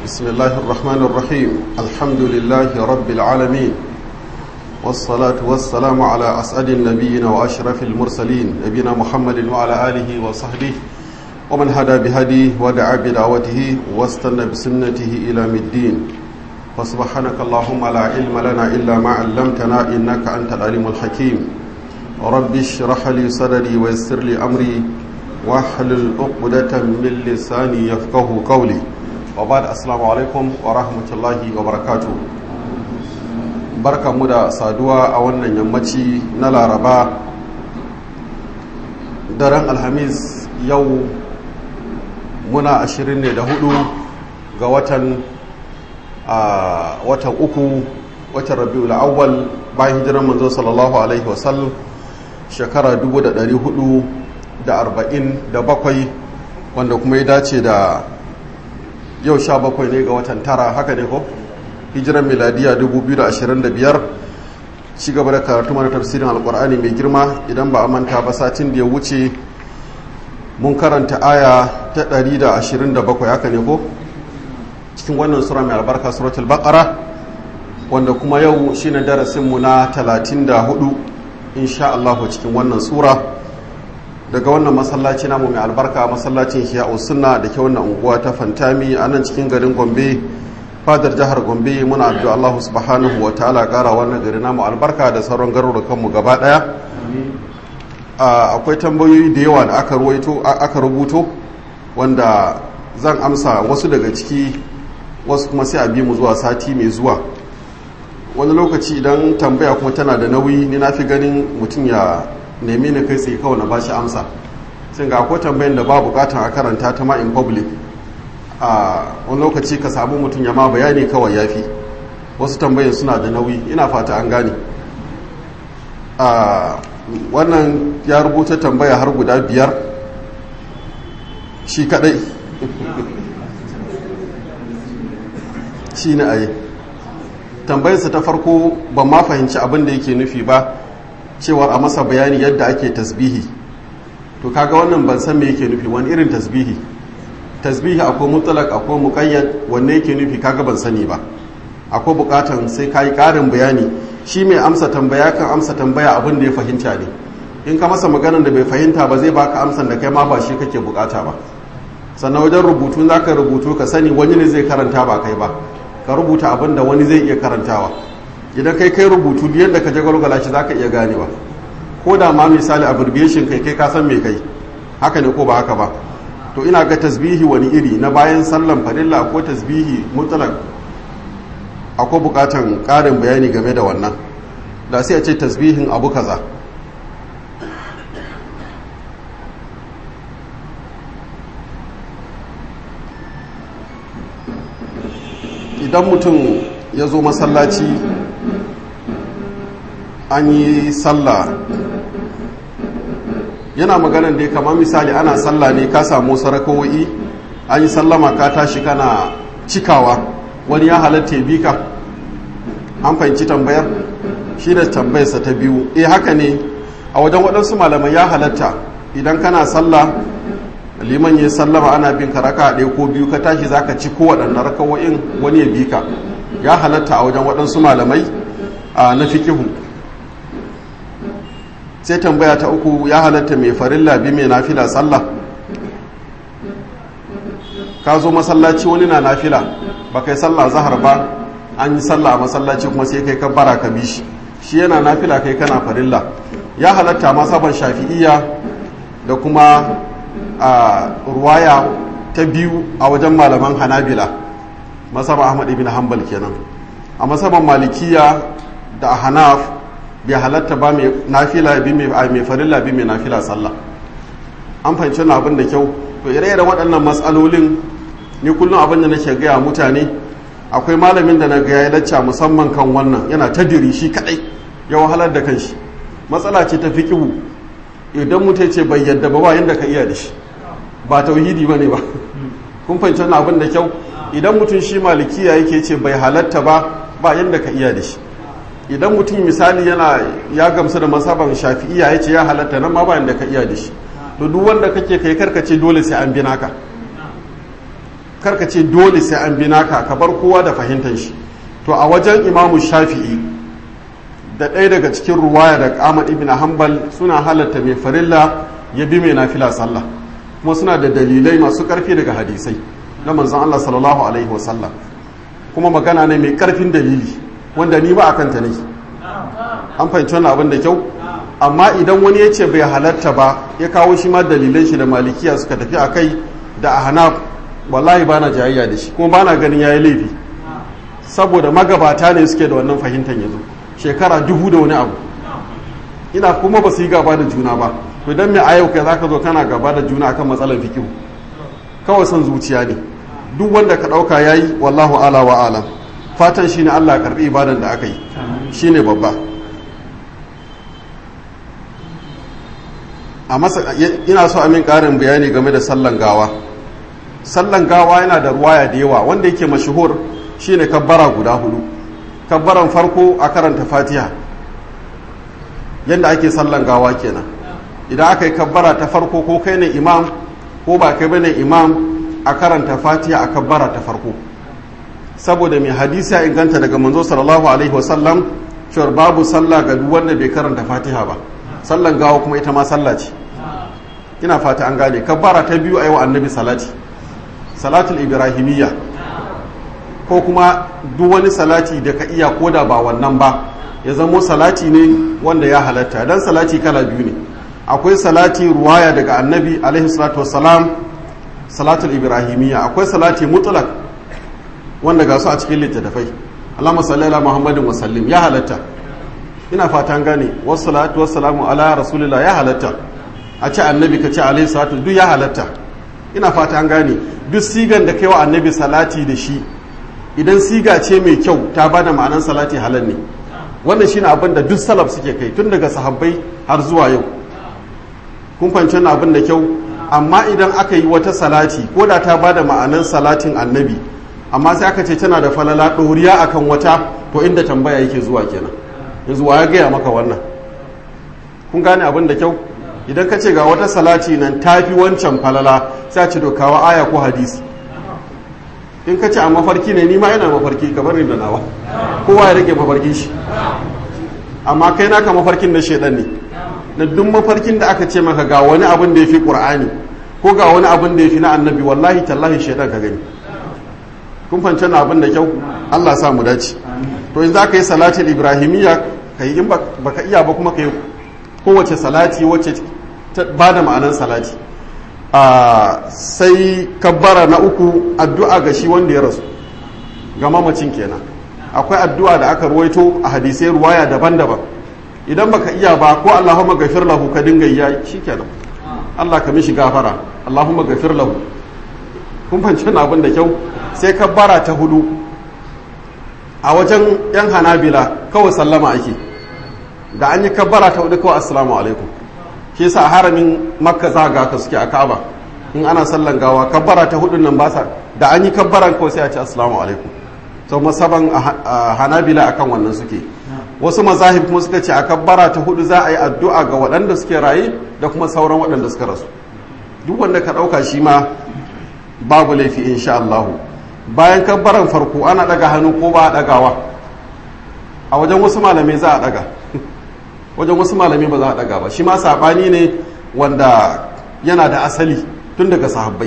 بسم الله الرحمن الرحيم الحمد لله رب العالمين والصلاة والسلام على أسعد النبيين وأشرف المرسلين نبينا محمد وعلى آله وصحبه ومن هدى بهديه ودعا بدعوته واستنى بسنته إلى الدين فسبحانك اللهم لا علم لنا إلا ما علمتنا إنك أنت العليم الحكيم رب اشرح لي صدري ويسر لي أمري واحلل عقدة من لساني يفقه قولي وبعد السلام عليكم ورحمة الله وبركاته barka mu da saduwa a wannan yammaci na laraba daren alhamis yau muna ashirin ne da hudu ga watan a watan uku watan rabi'ul awwal bayan hijiran manzo sallallahu alaihi wasallam shekara 447 wanda kuma ya dace da yau sha bakwai ne ga watan tara haka ne ko hijiran miladiya 2025 ci gaba da karatu mana tafsirin alkur'ani mai girma idan ba a manta ba satin da ya wuce mun karanta aya ta 127 haka ne ko cikin wannan sura mai albarka suratul baqara wanda kuma yau shine darasinmu na 34 insha Allah cikin wannan sura daga wannan masallaci namu mai albarka masallacin Hiya'u Sunna da ke wannan unguwa ta Fantami a nan cikin garin Gombe fadar jihar Gombe muna addu'a Allah subhanahu wa ta'ala kara wannan gari namu albarka da sauran garurukan mu gaba daya akwai tambayoyi da yawa da aka ruwaito aka rubuto wanda zan amsa wasu daga ciki wasu kuma sai a bi mu zuwa sati mai zuwa wani lokaci idan tambaya kuma tana da nauyi ni na fi ganin mutum ya nemi ni kai tsaye kawai na bashi amsa sai ga akwai tambayin da ba bukatan a karanta ta ma in public a wani lokaci ka samu mutum ya ma bayani kawai ya fi wasu tambayin suna da nauyi ina fata an gane a wannan ya rubuta tambaya har guda biyar shi kadai shi ne a yi tambayarsa ta farko ban ma fahimci abin da yake nufi ba cewar a masa bayani yadda ake tasbihi to kaga wannan ban san me yake nufi wani irin tasbihi tasbihi akwai mutlaq akwai muqayyad wanne yake nufi kaga ban sani ba akwai bukatan sai kai karin bayani shi mai amsa tambaya kan amsa tambaya abin da ya fahimta ne in ka masa maganar da bai fahimta ba zai baka amsan da kai ma ba shi kake bukata ba sannan wajen rubutu za ka rubutu ka sani wani ne zai karanta ba kai ba ka rubuta abin da wani zai iya karantawa idan kai kai rubutu yadda ka jagwalgwala shi za ka iya ganewa ko da ma misali abbreviation kai kai ka san me kai haka ne ko ba haka ba to ina ga tasbihi wani iri na bayan sallan farilla ko tasbihi mutlaq akwai bukatan karin bayani game da wannan da sai a ce tasbihin abu kaza idan mutum ya zo masallaci an yi sallah yana maganan dai kamar misali ana sallah ne ka samu sarakowai an yi sallama ka tashi kana cikawa wani ya halatta bi ka an fahimci tambayar shi da tambayarsa ta biyu eh haka ne a wajen waɗansu malamai ya halatta idan kana sallah liman ya sallama ana bin ka raka ɗaya ko biyu ka tashi zaka ci ko waɗannan rakawo'in wani ya bi ka ya halatta a wajen waɗansu malamai na fikihu sai tambaya ta uku ya halatta mai farilla bi mai nafila sallah ka zo masallaci wani na nafila ba kai sallah zahar ba an yi sallah a masallaci kuma sai kai kabbara ka bi shi shi yana nafila kai kana farilla ya halatta masaban shafi'iyya da kuma a ruwaya ta biyu a wajen malaman hanabila masaban ahmad ibn hanbal kenan a masaban malikiya da hanaf bai halatta ba mai nafila bi mai farilla bi mai nafila sallah an fahimci wani abin da kyau to ire-iren waɗannan matsalolin ni kullum abin da nake gaya mutane akwai malamin da na ga ya lacca musamman kan wannan yana ta diri shi kadai ya wahalar da kanshi matsala ce ta fiqihu idan mutum ce bai yadda ba ba yanda ka iya da shi ba tauhidi bane ba kun fahimci wannan abin da kyau idan mutum shi malikiya yake ce bai halatta ba ba yanda ka iya da shi idan mutum misali yana ya gamsu da masaban shafi'iya ya ce ya halatta nan ma ba yanda ka iya da shi to duk wanda kake kai karkace dole sai an bi naka karka ce dole sai an bi naka ka bar kowa da fahimtar shi to a wajen imamu shafi'i da ɗaya daga cikin ruwaya da ahmad ibn hanbal suna halatta mai farilla ya bi mai nafila sallah kuma suna da dalilai masu ƙarfi daga hadisai na manzon Allah sallallahu alaihi wasallam kuma magana ne mai ƙarfin dalili wanda ni ba a kanta ne an fahimci wannan abin da kyau amma idan wani ya ce bai halatta ba ya kawo shi ma dalilan shi da malikiya suka tafi a kai da ahnaf wallahi bana jayayya da shi kuma bana ganin yayi laifi saboda magabata ne suke da wannan fahimtar yanzu shekara dubu da wani abu ina kuma ba su yi gaba da juna ba to idan mai ayau kai zaka zo kana gaba da juna akan matsalar fikihu kawai son zuciya ne duk wanda ka dauka yayi wallahu ala wa alam fatan shine Allah ya karbi ibadan da aka yi shine babba a masa ina so a min karin bayani game da sallan gawa sallan gawa yana da ruwaya da yawa wanda yake mashuhur shine kabbara guda hudu kabbaran farko a karanta fatiha yadda ake sallan gawa kenan idan aka yi kabbara ta farko ko kai ne imam ko ba kai bane imam a karanta fatiha a kabbara ta farko saboda mai hadisi ya inganta daga manzo sallallahu alaihi wasallam cewar babu sallah ga duk wanda bai karanta fatiha ba sallan gawa kuma ita ma sallah ce ina fata an gane kabbara ta biyu a yi wa annabi salati salatul ibrahimiyya ko kuma duk wani salati da ka iya koda ba wannan ba ya zamo salati ne wanda ya halatta dan salati kala biyu ne akwai salati ruwaya daga annabi alaihi salatu wassalam salatul ibrahimiyya akwai salati mutlak wanda ga su a cikin littattafai Allahumma salli ala Muhammadin wa sallim ya halatta ina fatan gane wassalatu wassalamu ala rasulillah ya halatta a ce annabi ka ce alaihi salatu duk ya halatta ina fatan gane duk sigan da kai wa annabi salati da shi idan siga ce mai kyau ta bada ma'anan salati halal ne wannan shine abin da duk salaf suke kai tun daga sahabbai har zuwa yau kun fahimci abin da kyau amma idan aka yi wata salati ko da ta bada ma'anan salatin annabi amma sai aka ce tana da falala ɗoriya akan wata to inda tambaya yake zuwa kenan yanzu wa ya gaya maka wannan kun gane abin da kyau idan ka ce ga wata salati nan tafi wancan falala sai a ce dokawa aya ko hadisi in ka ce a mafarki ne ni ma yana mafarki ka bari da nawa kowa ya rage mafarkin shi amma kai naka mafarkin na shedan ne na duk mafarkin da aka ce maka ga wani abin da ya fi ƙur'ani ko ga wani abin da ya fi na annabi wallahi tallahi shedan ka gani kun fahimci na abin da kyau Allah sa mu dace to in za ka yi salatin ibrahimiyya ka yi in baka iya ba kuma ka yi kowace salati wacce ba da ma'anar salati sai kabbara na uku addu'a ga shi wanda ya rasu ga mamacin kenan akwai addu'a da aka ruwaito a hadisai ruwaya daban-daban idan baka iya ba ko Allahumma gafir lahu ka dinga yi shikenan Allah ka mishi gafara Allahumma gafir lahu kun fahimci abin da kyau sai kabbara ta hudu a wajen yan hanabila kawai sallama ake da an yi kabbara ta hudu kawai assalamu alaikum shi sa haramin makka za ga ka suke a ka'aba in ana sallan gawa kabbara ta hudun nan ba sa da an yi kabbaran kawai sai a ce assalamu alaikum sau masaban hanabila akan wannan suke wasu mazahib kuma suka ce a kabbara ta hudu za a yi addu'a ga waɗanda suke raye da kuma sauran waɗanda suka rasu duk wanda ka ɗauka shi ma babu laifi insha Allah bayan kabbaran farko ana ɗaga hannu ko ba a ɗagawa a wajen wasu malamai za a ɗaga wajen wasu malamai ba za a ɗaga ba shi ma saɓani ne wanda yana da asali tun daga sahabbai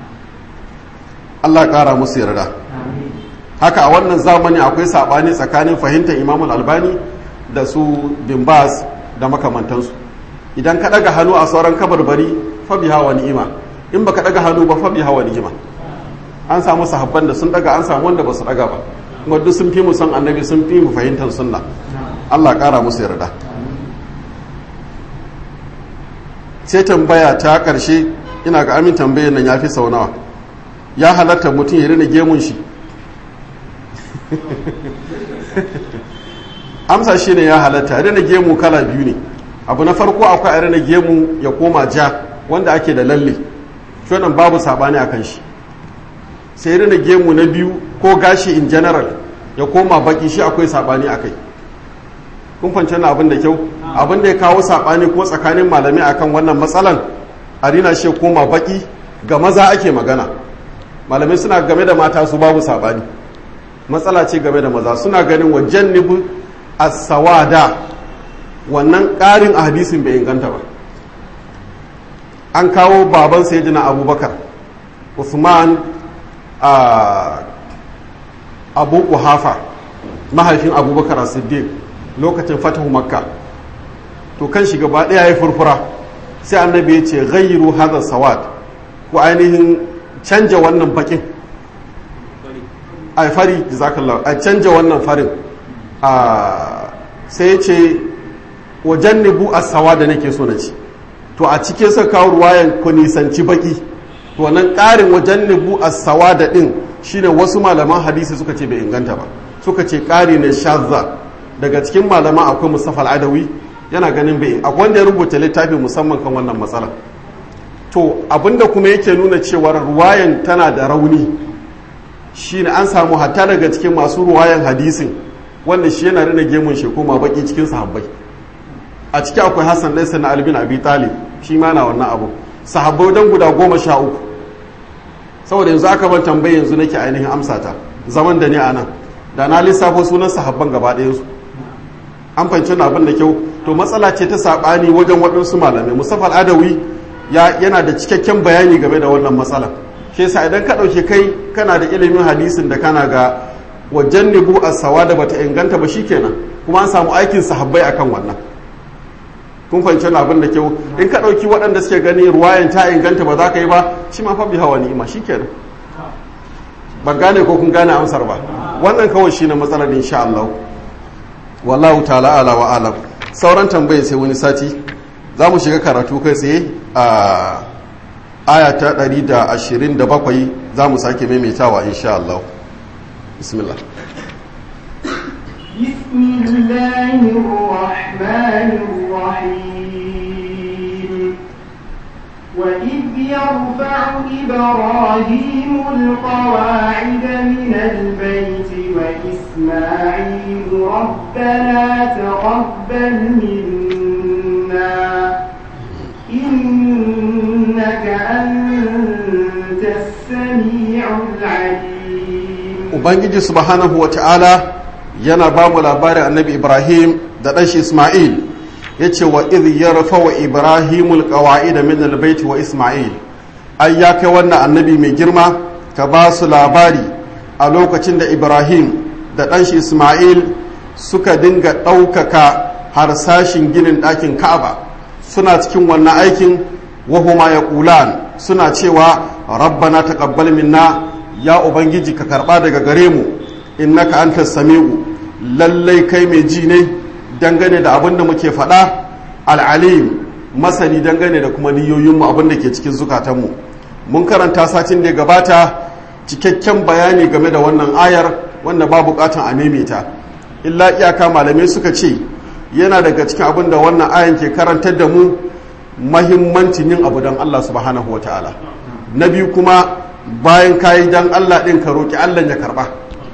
Allah ƙara musu yarda haka a wannan zamani akwai saɓani tsakanin fahimtar imamul albani da su bimbas da makamantansu idan ka ɗaga hannu a sauran kabarbari fabi hawa ni'ima in baka ɗaga hannu ba fabi hawa ni'ima an samu sahabban da sun ɗaga an samu wanda ba su ɗaga ba kuma duk sun fi mu san annabi sun fi mu fahimtar sunna Allah ƙara musu yarda sai tambaya ta ƙarshe ina ga amin tambayar nan ya fi sau nawa ya halatta mutum ya rina gemun shi amsa shi ne ya halatta rina gemu kala biyu ne abu na farko akwai a rina gemu ya koma ja wanda ake da lalle shonan babu sabani a kan shi sai rina gemu na biyu ko gashi in general ya koma baki shi akwai sabani a kai kun fanci na abin da kyau abin da ya kawo sabani ko tsakanin malami akan wannan matsalan a rina shi koma baki ga maza ake magana malamai suna game da mata su babu sabani matsala ce game da maza suna ganin wa jannibu as-sawada wannan ƙarin a hadisin bai inganta ba an kawo baban sayyidina abubakar usman a abu kuhafa mahaifin abubakar a siddiq lokacin fatahu makka to kan shi gaba ɗaya ya furfura sai annabi ya ce ghayru hadha sawad ko ainihin canja wannan bakin a fari jazakallah a canja wannan farin a sai ya ce wajen nibu a sawa da nake so na ci to a cikin sa kawo ruwayan ku nisanci baki to nan ƙarin wajen nibu a sawa da ɗin shine wasu malaman hadisi suka ce bai inganta ba suka ce ƙari ne shazza daga cikin malaman akwai mustafa al'adawi yana ganin bai akwai wanda ya rubuta littafi musamman kan wannan matsala to abinda kuma yake nuna cewar ruwayan tana da rauni shine an samu hatta daga cikin masu ruwayan hadisin wanda shi yana rina gemun shi kuma baki cikin sahabbai a ciki akwai hassan laisa na albin abi talib shi ma na wannan abu sahabbai dan guda goma sha uku saboda yanzu aka ban tambayi yanzu nake ainihin amsa ta zaman da ne a nan da na lissafo sunan sahabban gaba ɗayansu an fahimci na abin da kyau to matsala ce ta saɓani wajen waɗansu malamai mustafa al'adawi yana da cikakken bayani game da wannan matsala shi yasa idan ka ɗauke kai kana da ilimin hadisin da kana ga wajen nibu a sawa da bata inganta ba shikenan kuma an samu aikin sahabbai akan wannan kun fahimci abin da kyau in ka ɗauki waɗanda suke gani ruwayan ta inganta ba za ka yi ba shi ma fa bi hawa ni'ima shikenan ban gane ko kun gane amsar ba wannan kawai shine matsalar insha Allah wallahu ta'ala ala wa alam sauran tambayin sai wani sati za mu shiga karatu kai tsaye a aya ta 127 za mu sake maimaitawa insha Allah bismillah بسم الله الرحمن الرحيم وإذ يرفع إبراهيم القواعد من البيت وإسماعيل ربنا تقبل منا إنك أنت السميع العليم ubangiji subhanahu wa ta'ala yana ba mu labarin annabi ibrahim da ɗanshi isma'il ya ce wa idh yarfa wa ibrahimul qawa'ida min albayti wa isma'il ai ya kai wannan annabi mai girma ka ba su labari a lokacin da ibrahim da ɗanshi isma'il suka dinga ɗaukaka harsashin ginin ɗakin ka'aba suna cikin wannan aikin wahuma ya ƙulan suna cewa rabbana taqabbal minna ya ubangiji ka karɓa daga gare mu innaka antas sami'u lallai kai mai ji ne dangane da abin da muke faɗa al'alim masani dangane da kuma niyoyinmu abin da ke cikin zukatanmu mun karanta satin da ya gabata cikakken bayani game da wannan ayar wanda ba bukatan a maimaita illa iyaka malamai suka ce yana daga cikin abin da wannan ayan ke karantar da mu mahimmancin yin abu don Allah subhanahu ta'ala na biyu kuma bayan kayi don Allah ɗin ka roƙi Allah ya karɓa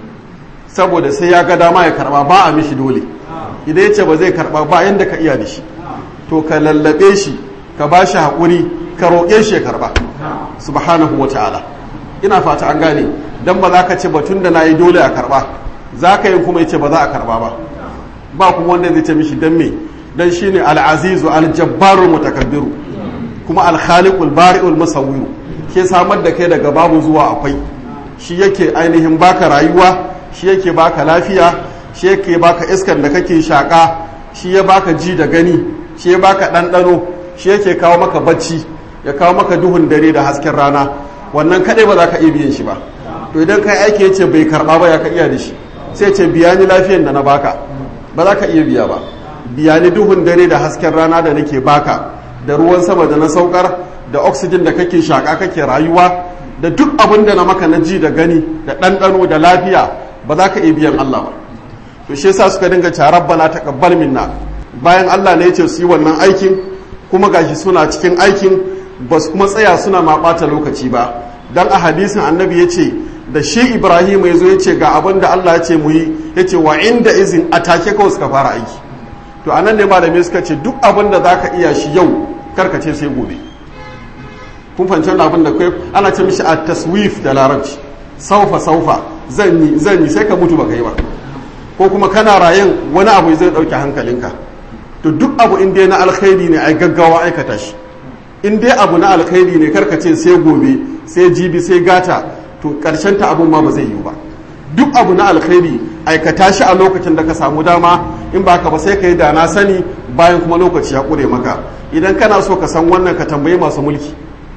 saboda sai ya ga dama ya karɓa ba a mishi dole idan ya ce ba zai karɓa ba yadda ka iya da shi to ka lallabe shi ka ba shi haƙuri ka roƙe shi ya karɓa subhanahu ta'ala ina fata an gane dan ba za ka ce batun da na yi dole a karɓa za ka yi kuma ya ce ba za a karɓa ba ba kuma wanda zai ce mishi dan me dan shine al-azizu al-jabbaru mutakabbiru kuma al-khaliqul bari'ul musawwiru ke samar da kai daga babu zuwa akwai shi yake ainihin baka rayuwa shi yake baka lafiya shi yake baka iskan da kake shaka shi ya baka ji da gani shi ya baka ɗanɗano shi yake kawo maka bacci ya kawo maka duhun dare da hasken rana wannan kadai ba za ka iya biyan shi ba to idan kai aiki ya ce bai karɓa ba ya ka iya da shi sai ce biya ni lafiyan da na baka ba za ka iya biya ba biya ni duhun dare da hasken rana da nake baka da ruwan sama da na saukar da oxygen da kake shaka kake rayuwa da duk abin da na maka na ji da gani da ɗanɗano da lafiya ba za ka iya biyan Allah ba to shi yasa suka dinga ta rabbana taqabbal minna bayan Allah ne ya ce su yi wannan aikin kuma gashi suna cikin aikin ba su kuma tsaya suna ma ɓata lokaci ba dan a hadisin annabi ya ce da shi ibrahim ya zo ya ce ga abin da Allah ya ce mu yi ya ce wa inda izin a take kawai suka fara aiki to anan ne malamai suka ce duk abin da za ka iya shi yau karka ce sai gobe kun fahimci wannan abin da kai ana ce mishi a taswif da larabci saufa saufa zan yi zan yi sai ka mutu baka yi ba ko kuma kana rayan wani abu zai dauke hankalinka to duk abu in dai na alkhairi ne ai gaggawa aikata shi in dai abu na alkhairi ne karka ce sai gobe sai jibi sai gata to karshen ta abun ma ba zai yiwu ba duk abu na alkhairi aikata shi a lokacin da ka samu dama in ba ka ba sai ka yi da na sani bayan kuma lokaci ya kure maka idan kana so ka san wannan ka tambayi masu mulki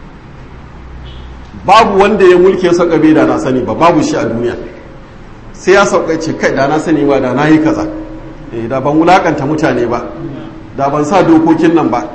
babu wanda ya mulki ya sauka bai da na sani ba babu shi a duniya sai ya sauka ce kai da na sani ba da na yi kaza eh da ban wulakanta mutane ba da ban sa dokokin nan ba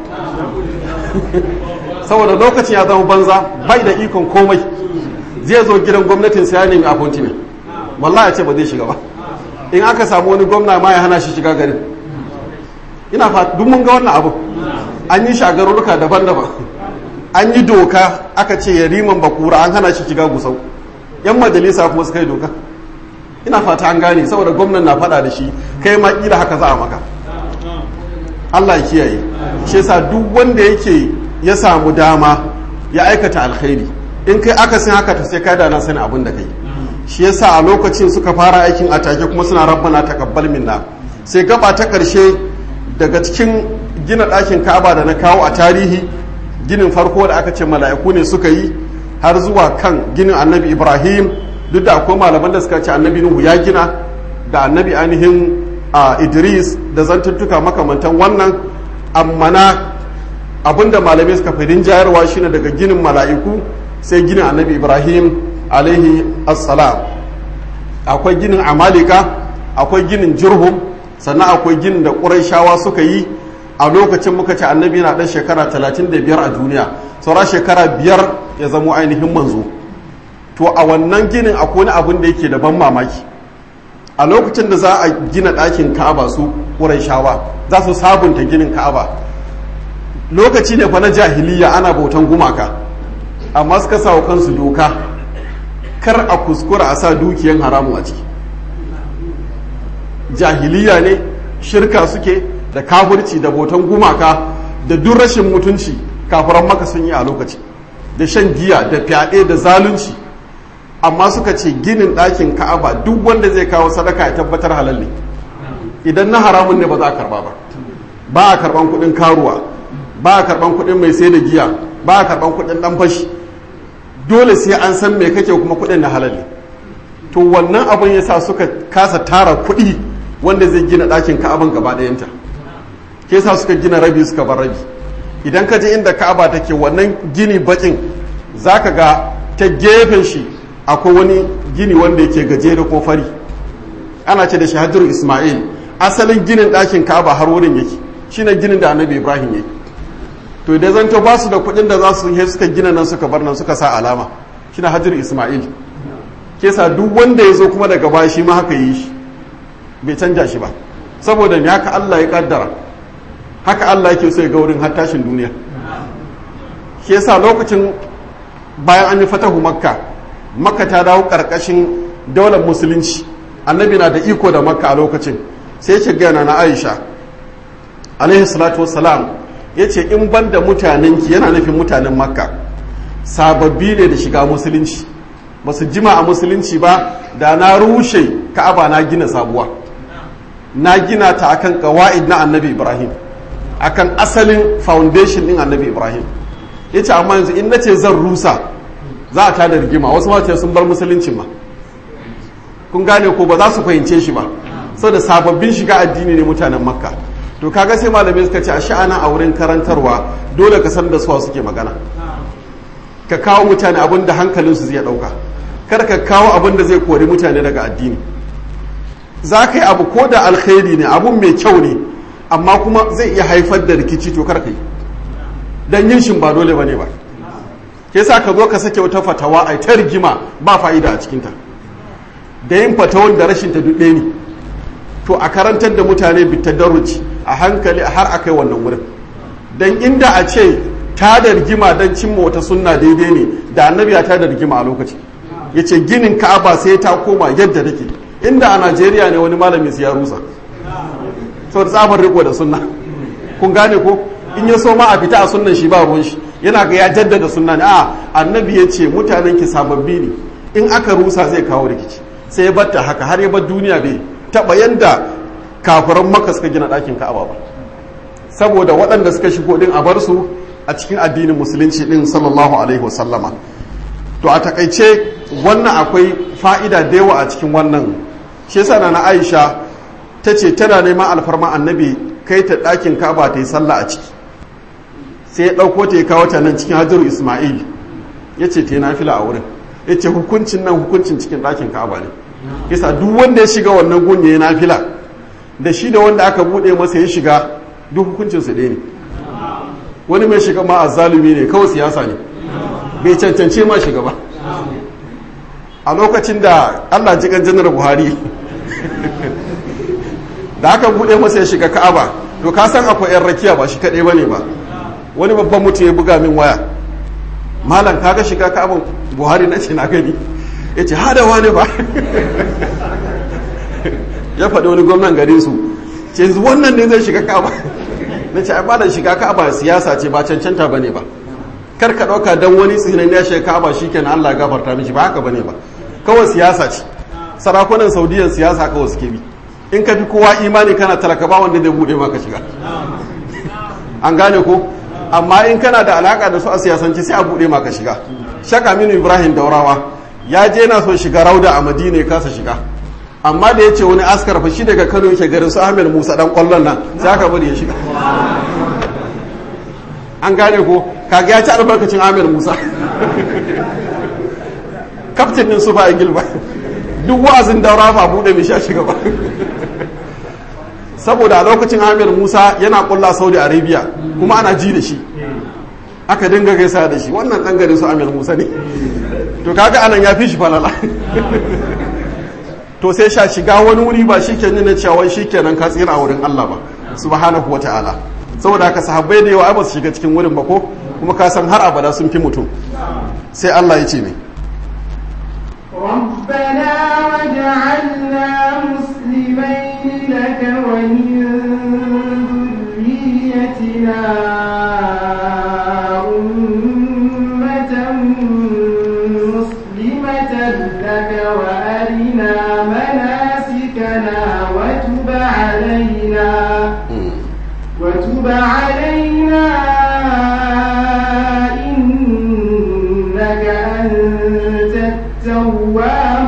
saboda lokacin ya zama banza bai da ikon komai zai zo gidan gwamnatin sai ya nemi appointment wallahi ce ba zai shiga ba in aka samu wani gwamna ma ya hana shi shiga garin ina fa duk mun ga wannan abu an yi shi a garuruka daban-daban an yi doka aka ce yariman bakura an hana shi shiga gusau yan majalisa kuma suka yi doka ina fata an gane saboda gwamnan na fada da shi kai ma kila haka za a maka Allah ya kiyaye shi yasa duk wanda yake ya samu dama ya aikata alkhairi in kai aka san haka to sai kai da na sani abin da kai shi yasa a lokacin suka fara aikin a take kuma suna rabbana taqabbal minna sai gaba ta karshe daga cikin gina ɗakin Ka'aba da na kawo a tarihi ginin farko da aka ce mala'iku ne suka yi har zuwa kan ginin Annabi Ibrahim duk da akwai malaman da suka ce Annabi Nuhu ya gina da Annabi ainihin a Idris da zantuttuka makamantan wannan amma na abinda malamai suka fi jayarwa shine daga ginin mala'iku sai ginin Annabi Ibrahim alaihi assalam akwai ginin amalika akwai ginin jirhum sannan akwai ginin da ƙuraishawa suka yi a lokacin muka ce annabi na ɗan shekara 35 a duniya saura shekara biyar ya zamo ainihin manzo to a wannan ginin akwai wani abin da yake da ban mamaki a lokacin da za a gina ɗakin ka'aba su ƙuraishawa za su sabunta ginin ka'aba lokaci ne fa na jahiliya ana bautan gumaka amma suka sa wa kansu doka kar a kuskura a sa dukiyan haramu a ciki jahiliya ne shirka suke da kafirci da botan gumaka da duk rashin mutunci kafiran maka sun yi a lokaci da shan giya da fyaɗe da zalunci amma suka ce ginin ɗakin ka'aba duk wanda zai kawo sadaka ya tabbatar halal ne idan na haramun ne ba za a karba ba ba a karban kuɗin karuwa ba a karban kuɗin mai sai da giya ba a karban kuɗin ɗan fashi dole sai an san me kake kuma kuɗin na halal ne to wannan abin ya sa suka kasa tara kuɗi wanda zai gina ɗakin ka'aban gaba ɗayanta ke sa suka gina rabi suka bar rabi idan ka je inda ka'aba take wannan gini bakin za ka ga ta gefen shi akwai wani gini wanda yake gajere ko fari ana ce da shi hajjar ismail asalin ginin ɗakin ka'aba har wurin yake shine ginin da annabi ibrahim yake to idan zanto ba su da kuɗin da za su yi suka gina nan suka bar nan suka sa alama shine hajjar ismail ke sa duk wanda ya zo kuma daga baya shi ma haka yi shi bai canja shi ba saboda me haka Allah ya kaddara haka Allah yake so ya ga wurin har tashin duniya shi yasa lokacin bayan an yi fatahu makka makka ta dawo karkashin daular musulunci annabi na da iko da makka a lokacin sai ce gana na aisha alaihi salatu wassalam ya ce in ban da mutanenki yana nufin mutanen makka sababbi ne da shiga musulunci ba su jima a musulunci ba da na rushe ka'aba na gina sabuwa na gina ta akan kawa'id na annabi ibrahim akan asalin foundation din annabi ibrahim ya ce amma yanzu in na ce zan rusa za a tada rigima wasu mace sun bar musulunci ma kun gane ko ba za su fahimce shi ba da sababbin shiga addini ne mutanen makka to kaga sai malamai suka ce a sha'ana a wurin karantarwa dole ka san da suwa suke magana ka kawo mutane abin da hankalinsu zai dauka kar ka kawo abin da zai kori mutane daga addini za ka yi abu ko da alkhairi ne abun mai kyau ne amma kuma zai iya haifar da rikici to kar ka yi don yin shin ba dole ba ne ba ke sa ka zo ka sake wata fatawa a ta rigima ba fa'ida a cikinta da yin fatawan da rashin ta duk ne to a karantar da mutane bitadarruci a hankali har a kai wannan wurin don inda a ce ta da rigima don cimma wata sunna daidai ne da annabi ya ta da rigima a lokaci ya ce ginin ka'aba sai ta koma yadda take inda a najeriya ne wani malami ya rusa saboda tsabar riko da sunna kun gane ko in ya so ma a fita a sunnan shi ba ruwan shi yana ga ya jaddada sunna ne a annabi ya ce mutanen ki sababbi ne in aka rusa zai kawo rikici sai ya batta haka har ya bar duniya bai taba yanda kafiran maka suka gina ɗakin ka'aba ba saboda waɗanda suka shigo din a bar su a cikin addinin musulunci din sallallahu alaihi wasallama to a takaice wannan akwai fa'ida da yawa a cikin wannan shi yasa na Aisha ta ce tana neman alfarma annabi kai ta ɗakin ka'aba ta yi sallah a ciki sai ya ɗauko ta ya kawo ta nan cikin hajjar ismail ya ce ta yi nafila a wurin ya ce hukuncin nan hukuncin cikin ɗakin ka'aba ne yasa duk wanda ya shiga wannan gun ya yi nafila da shi da wanda aka buɗe masa ya shiga duk hukuncin su ɗaya ne wani mai shiga ma a zalumi ne kawai siyasa ne bai cancance ma shiga ba a lokacin da allah jikan janar buhari da aka buɗe masa ya shiga ka'aba to ka san akwai 'yan rakiya ba shi kaɗai ba ne ba wani babban mutum ya buga min waya malam kaga shiga ka'aban buhari na ce na gani ya ce hadawa ne ba ya faɗi wani gwamnan garin su ce wannan ne zai shiga ka'aba na ce ba da shiga ka'aba siyasa ce ba cancanta ba ne ba kar ka ɗauka don wani tsinan ya shiga ka'aba shi kenan allah ya gafarta mishi ba haka ba ne ba kawai siyasa ce sarakunan saudiyan siyasa kawai suke bi in ka fi kowa imani kana talaka ba wanda zai buɗe maka shiga an gane ko amma in kana da alaka da su a siyasance sai a buɗe maka shiga shaka minu ibrahim daurawa ya je na so shiga rauda a madina ya kasa shiga amma da ya ce wani askar fa shi daga kano yake garin su ahmed musa dan kwallon nan sai aka bari ya shiga an gane ko kaga ya ci albarkacin ahmed musa kaftin din su ba ingil ba duk wa'azin daura ba buɗe mai sha shiga ba saboda a lokacin amir musa yana kulla saudi arabia kuma ana ji da shi aka dinga gaisa da shi wannan dan garin su amir musa ne to kaga anan ya fi shi falala to sai sha shiga wani wuri ba shi ke nuna cewa shi kenan ka tsira a wurin allah ba subhanahu wa ta'ala saboda haka sahabbai da yawa ba su shiga cikin wurin ba ko kuma ka san har abada sun fi mutum sai allah ya ce ne ربنا وجعلنا مسلمين لك ومن ذريتنا أمة مسلمة لك وأرنا مناسكنا وتب علينا وتب علينا إنك أنت التواب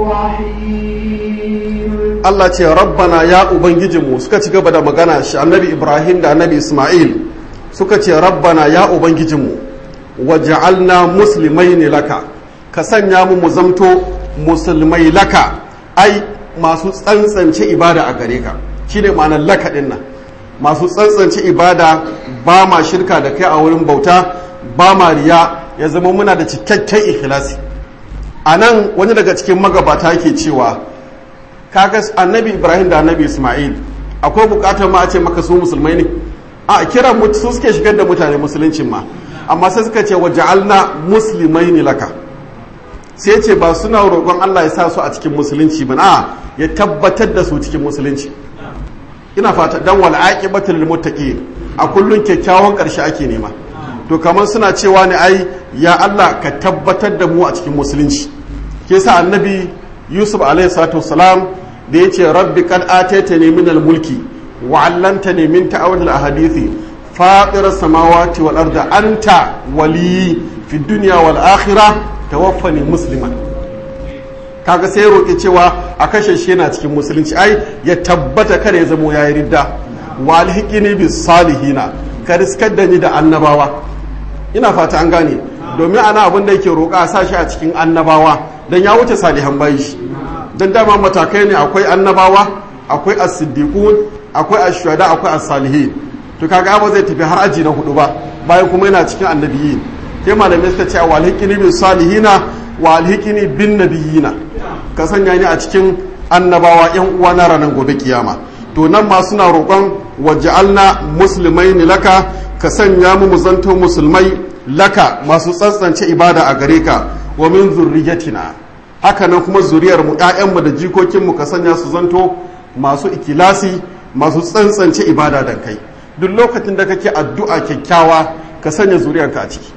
الرحيم Allah ce rabbana ya ubangijinmu suka ci gaba da magana shi annabi Ibrahim da annabi Ismail suka ce rabbana ya ubangijinmu waj'alna muslimaini laka ka sanya mu mu zamto musulmai laka ai masu tsantsance ibada a gare ka shine ma'anar laka din nan masu tsantsance ibada ba ma shirka da kai a wurin bauta ba ma riya ya zama muna da cikakken ikhlasi a nan wani daga cikin magabata yake cewa kaga annabi ibrahim da annabi ismail akwai bukatar ma a ce maka su musulmai ne a kiran su suke shigar da mutane musuluncin ma amma sai suka ce waja'alna muslimai ne laka sai ce ba suna roƙon allah ya sa su a cikin musulunci ba a ya tabbatar da su cikin musulunci ina fata dan wal aqibatul lil muttaqin a kullun kyakkyawan ƙarshe ake nema to kamar suna cewa ne ai ya Allah ka tabbatar da mu a cikin musulunci ke sa annabi yusuf alaihi salatu wasalam da ya ce rabbi kad ataitani min mulki wa 'allamtani min ta'awil al-ahadithi fatir samawati wal ardi anta wali fi dunya wal akhirah tawaffani musliman kaga sai roƙi cewa a kashe shi yana cikin musulunci ai ya tabbata kada ya zamo yayi ridda wa alhiqini bis salihina ka riskar da ni da annabawa ina fata an gane domin ana abin da yake roƙa a sa shi a cikin annabawa don ya wuce salihan bayi shi don dama matakai ne akwai annabawa akwai as-siddiqun akwai ash-shuhada akwai as-salihin to kaga ba zai tafi har aji na hudu ba bayan kuma yana cikin annabiyin ke malamai suka ce wa alhiqini bin salihina wa alhiqini bin nabiyina ka sanya ni a cikin annabawa yan uwa na ranar gobe kiyama to nan ma suna roƙon waj'alna muslimaini laka ka sanya mu zanto musulmai laka masu tsantsance ibada a gare ka wa min zurriyatina haka nan kuma zuriyar mu ƴaƴanmu da jikokin mu ka sanya su zanto masu ikilasi masu tsantsance ibada dan kai duk lokacin da kake addu'a kyakkyawa ka sanya zuriyarka a ciki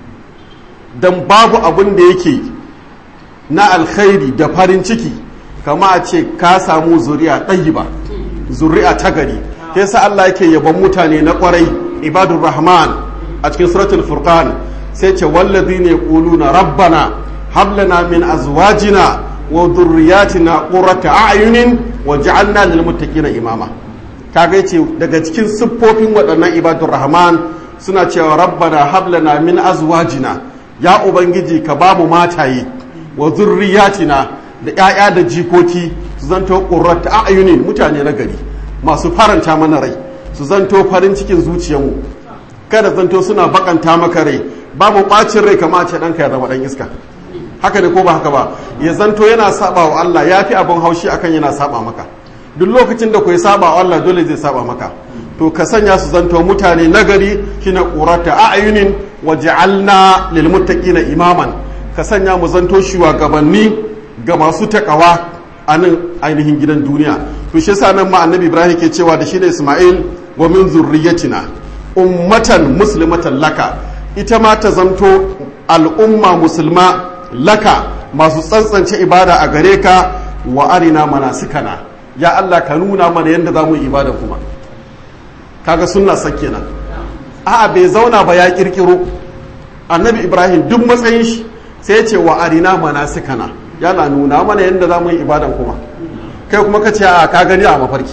don babu abin da yake na alkhairi da farin ciki kama a ce ka samu zuriya ɗayi ba zuri'a ta gari ke sa Allah yake yaban mutane na kwarai ibadur rahman a cikin suratul furqan sai ce wallazi ne na rabbana hablana min azwajina wa dhurriyyatina qurrata a'yunin wa ja'alna lil muttaqina imama kaga yace daga cikin siffofin waɗannan ibadur rahman suna cewa rabbana hablana min azwajina ya ubangiji ka ba mu mataye wa zurriyatina da 'ya'ya da jikoki su zanto qurrata a'yunin mutane na gari masu faranta mana rai su zanto farin cikin zuciyarmu kada zanto suna bakanta maka rai babu bacin rai kama ce ɗanka ya zama ɗan iska haka ne ko ba haka ba ya zanto yana saba wa Allah ya fi abin haushi akan yana saba maka duk lokacin da ku saba wa Allah dole zai saba maka to ka sanya su zanto mutane nagari kina qurata a'yunin wa ja'alna lil muttaqina imaman ka sanya mu zanto shugabanni ga masu takawa a nan ainihin gidan duniya to shi yasa nan ma annabi Ibrahim ke cewa da shi da Isma'il wa min zurriyyatina ummatan muslimatan laka ita ma ta zanto al'umma musulma laka masu tsantsance ibada a gare ka wa arina manasikana ya Allah ka nuna mana yadda za mu yi ibada kuma kaga sunna sakke nan a'a bai zauna ba ya kirkiro annabi ibrahim duk matsayin shi sai ya ce wa arina manasikana ya la nuna mana yadda za mu yi ibadan kuma kai kuma ka ce a ka gani a mafarki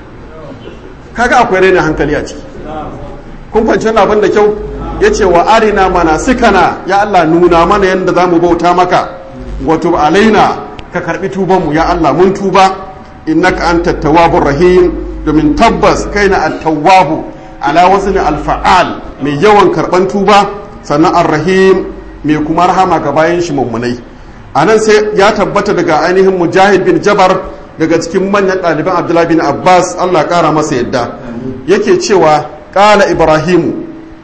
kaga akwai rainin hankali a ciki kun fahimci abin da kyau ya ce wa arina mana sikana ya Allah nuna mana yadda za mu bauta maka wato alaina ka karbi tubanmu ya Allah mun tuba innaka anta tawwabur rahim domin tabbas kai na at-tawwabu ala wazni al-fa'al mai yawan karban tuba sannan ar-rahim mai kuma rahama ga bayan shi mummunai anan sai ya tabbata daga ainihin mujahid bin jabar daga cikin manyan ɗaliban abdullahi bin abbas Allah ƙara masa yadda yake cewa ƙala ibrahimu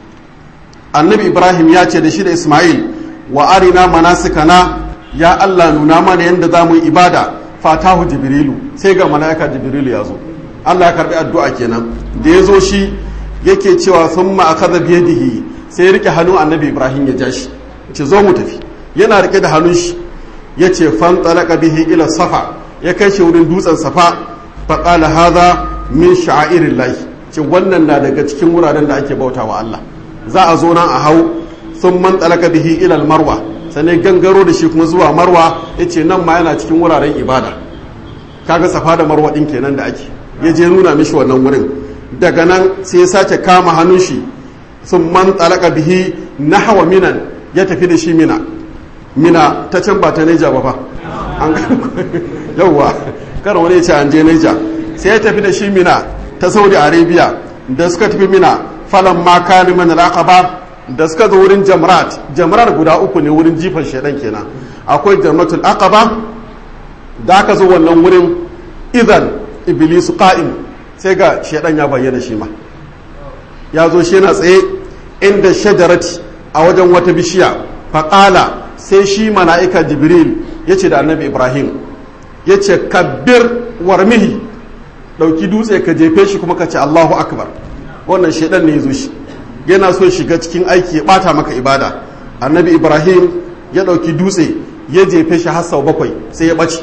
annabi ibrahim ya ce da shi da ismail wa arina manasikana ya allah nuna mana yadda za mu yi ibada fatahu jibrilu sai ga mala'ika jibrilu ya zo allah ya karbi addu'a kenan da ya zo shi yake cewa sun ma akaza biyadihi sai ya rike hannun annabi ibrahim ya ja shi ce zo mu tafi yana rike da hannun shi ya ce fan talaka bihi ila safa ya kai shi wurin dutsen safa faƙala haza min sha'irin lahi ce wannan na daga cikin wuraren da ake bauta wa Allah za a zo nan a hau sun man talaka bihi ilal marwa sannan gangaro da shi kuma zuwa marwa ya ce nan ma yana cikin wuraren ibada kaga safa da marwa ɗin kenan da ake ya je nuna mishi wannan wurin daga nan sai ya sake kama hannun shi sun man talaka bihi na hawa minan ya tafi da shi mina mina ta can ba ta neja ba fa an yauwa kar wani ya ce an je neja sai ya tafi da shi mina ta saudi arabia da suka tafi mina falon maka liman al'aqaba da suka zo wurin jamrat jamrar guda uku ne wurin jifan shaidan kenan akwai jamratul aqaba da aka zo wannan wurin idan iblisu qa'im sai ga shaidan ya bayyana shi ma ya zo shi yana tsaye inda shajarati a wajen wata bishiya faƙala sai shi mala'ika jibril ya ce da annabi ibrahim ya ce kabbir warmihi ɗauki dutse ka jefe shi kuma ka ce allahu akbar wannan shaidan ne ya zo shi yana so shiga cikin aiki ya ɓata maka ibada annabi ibrahim ya ɗauki dutse ya jefe shi har sau bakwai sai ya ɓace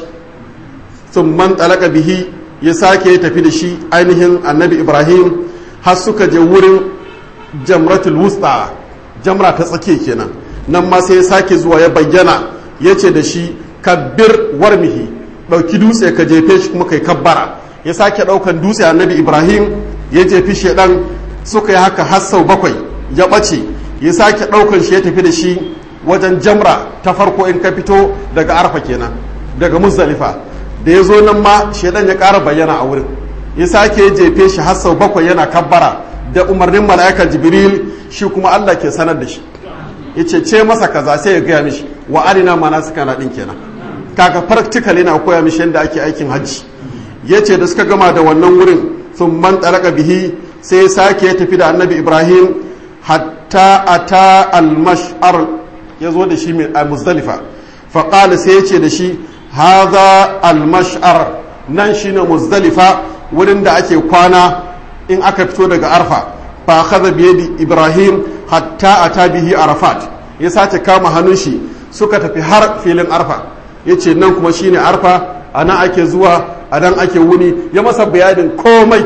sun man talaka bihi ya sake ya tafi da shi ainihin annabi ibrahim har suka je wurin jamratul wusta jamra ta tsake kenan nan ma sai ya sake zuwa ya bayyana ya ce da shi kabbir warmihi ɗauki dutse ka jefe shi kuma kai kabbara ya sake ɗaukan dutse annabi ibrahim ya jefi shaidan suka yi haka har sau bakwai ya ɓace ya sake ɗaukan shi ya tafi da shi wajen jamra ta farko in ka fito daga arfa kenan daga muzdalifa da ya zo nan ma shaidan ya ƙara bayyana a wurin ya sake ya jefe shi har sau bakwai yana kabbara da umarnin mala'ikar jibril shi kuma allah ke sanar da shi ya ce ce masa kaza sai ya gaya mishi wa arina mana suka na ɗin kenan kaga practical yana koya mishi yadda ake aikin hajji ya ce da suka gama da wannan wurin sun man ɗaraka bihi sai ya sake ya tafi da annabi ibrahim hatta ata al-mash'ar ya zo da shi a muzdalifa faƙali sai ya ce da shi haza al-mash'ar nan shine muzdalifa wurin da ake kwana in aka fito daga arfa fa akhadha bi yadi ibrahim hatta ata bihi arafat ya sace kama hannun shi suka tafi har filin arfa yace nan kuma shine arfa anan ake zuwa anan ake wuni ya masa bayanin komai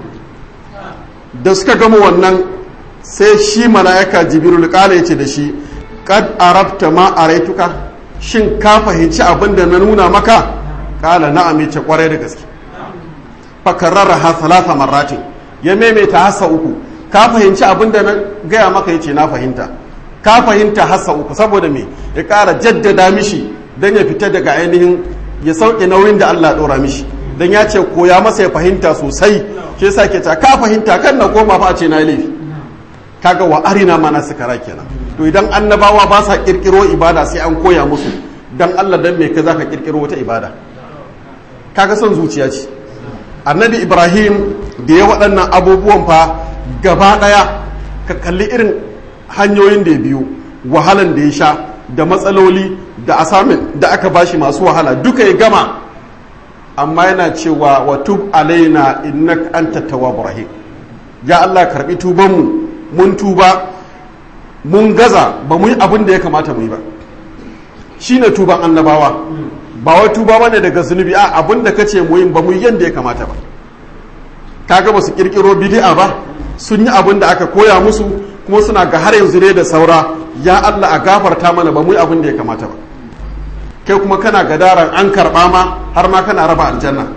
da suka gama wannan sai shi mala'ika jibril kala yace da shi kad arabta ma araituka shin ka fahimci abin da na nuna maka kala na'am yace kwarai da gaske fakarrara ha salasa marratin ya maimaita hassa uku ka fahimci abin da na gaya maka yace na fahimta ka fahimta hassa uku saboda me ya kara jaddada mishi dan ya fita daga ainihin ya sauke nauyin da Allah ya dora mishi dan ya ce koya masa ya fahimta sosai shi yasa ke ta ka fahimta kan na koma fa a ce na yi laifi kaga wa arina mana sukara kenan to idan annabawa ba sa kirkiro ibada sai an koya musu dan Allah dan me ka zaka kirkiro wata ibada kaga son zuciya ce annabi ibrahim da ya waɗannan abubuwan fa gaba ɗaya ka kalli irin hanyoyin da ya biyu wahalan da ya sha da matsaloli da asamin da aka bashi masu wahala duka ya gama amma yana cewa wa tub alaina innaka anta tawwabur rahim ya Allah karbi tubanmu mun tuba mun gaza ba mu yi abin da ya kamata mu yi ba shine tuban annabawa ba wai tuba bane daga zunubi a abin da kace mu yin ba mu yi yanda ya kamata ba kaga ba su kirkiro bid'a ba sun yi abin da aka koya musu kuma suna ga har yanzu ne da saura ya Allah a gafarta mana ba mu yi abin da ya kamata ba kai kuma kana gadaran an karba ma har ma kana raba aljanna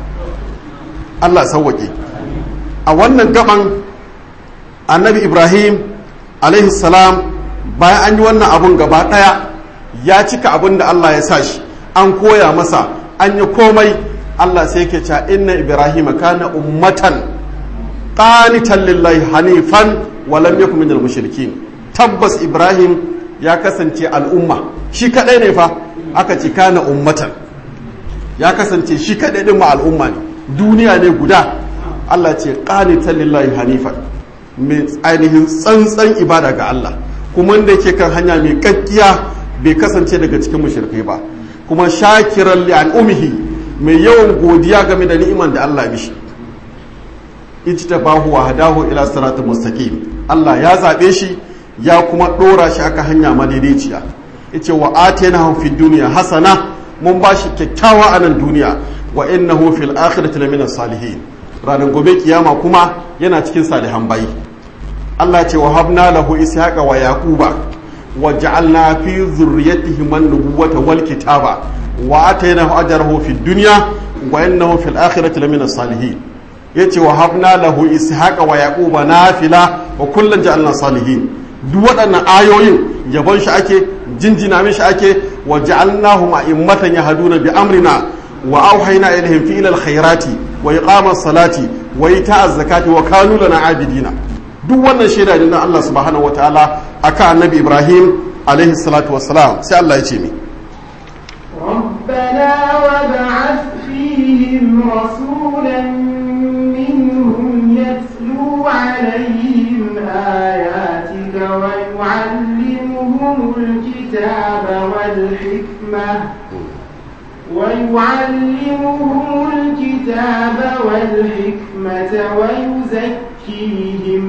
Allah sauwake a wannan gaban annabi Ibrahim alaihi salam bayan an yi wannan abun gaba daya ya cika abin da Allah ya sa shi an koya masa an yi komai Allah sai yake cewa inna ibrahima kana ummatan qanitan lillahi hanifan wa lam yakun minal mushrikin tabbas ibrahim ya kasance al'umma shi kadai ne fa aka ce kana ummatan ya kasance shi kadai din ma al'umma ne duniya ne guda Allah ce qanitan lillahi hanifan mai ainihin tsantsan ibada ga Allah kuma wanda yake kan hanya mai kakkiya bai kasance daga cikin mushrikai ba kuma shakiran li umihi mai yawan godiya game da ni'iman da Allah mishi ijtabahu wa hadahu ila siratal mustaqim Allah ya zabe shi ya kuma dora shi aka hanya madaidaiciya yace wa atainahu fid dunya hasana mun bashi kyakkyawa a nan duniya wa innahu fil akhirati lamina salihin ranar gobe kiyama kuma yana cikin salihan bayi Allah ce wa habna lahu ishaqa wa yaquba wa ja'alna fi dhurriyyatihi an-nubuwata wal kitaba wa atainahu ajrahu fid dunya wa innahu fil akhirati lamina salihin yace wa habna lahu ishaqa wa yaquba nafila wa kullan ja'alna salihin duk waɗannan ayoyin yabon shi ake jinjina mishi ake wa ja'alnahum a'immatan yahduna bi amrina wa auhayna ilaihim fi ilal khairati wa iqamas salati wa ita'az zakati wa kanu lana abidina duk wannan shaida ne na Allah subhanahu wataala akan annabi Ibrahim alaihi salatu wassalam sai Allah ya ce mi ربنا وابعث فيهم رسولا منهم يتلو عليهم آياتك ويعلمهم الكتاب والحكمة ويعلمهم الكتاب والحكمة ويزكيهم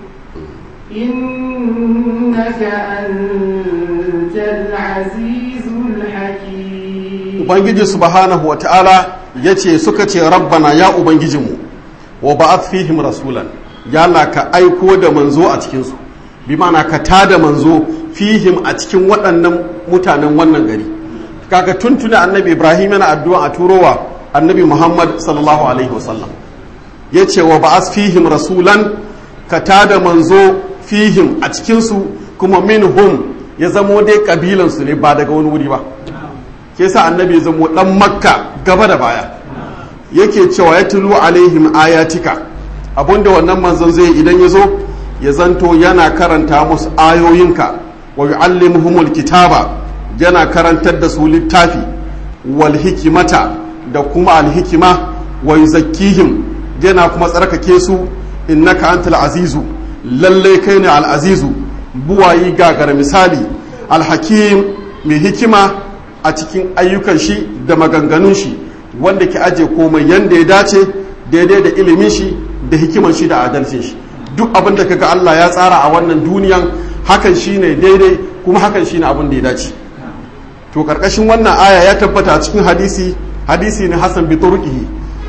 إنك أنت العزيز الحكيم ubangiji subhanahu wa ta'ala ya ce suka ce rabbana ya ubangijinmu wa ba'ath fihim rasulan ya Allah ka aiko da manzo a cikinsu bi ma'ana ka tada manzo fihim a cikin waɗannan mutanen wannan gari kaga tuntuna annabi ibrahim yana addu'a a turowa annabi muhammad sallallahu alaihi wasallam ya ce wa ba'ath fihim rasulan ka tada manzo fihim a cikinsu kuma minhum ya zamo dai kabilansu ne ba daga wani wuri ba ke sa annabi zamo dan makka gaba da baya yake cewa ya tulu alaihim ayatika abinda wannan manzon zai idan ya zo ya zanto yana karanta musu ayoyinka wa yu'allimuhumul kitaba yana karantar da su littafi wal hikimata da kuma al hikima wa yuzakkihim yana kuma tsarkake su innaka antal azizu lalle kai ne al azizu buwayi gagara misali al hakim mai hikima a cikin ayyukan shi da maganganun shi wanda ke aje komai yanda ya dace daidai da ilimin shi da hikiman shi da adalcin shi duk abin da kaga Allah ya tsara a wannan duniyan hakan shine daidai kuma hakan shine abin da ya dace to karkashin wannan aya ya tabbata a cikin hadisi hadisi ne Hassan bi turqihi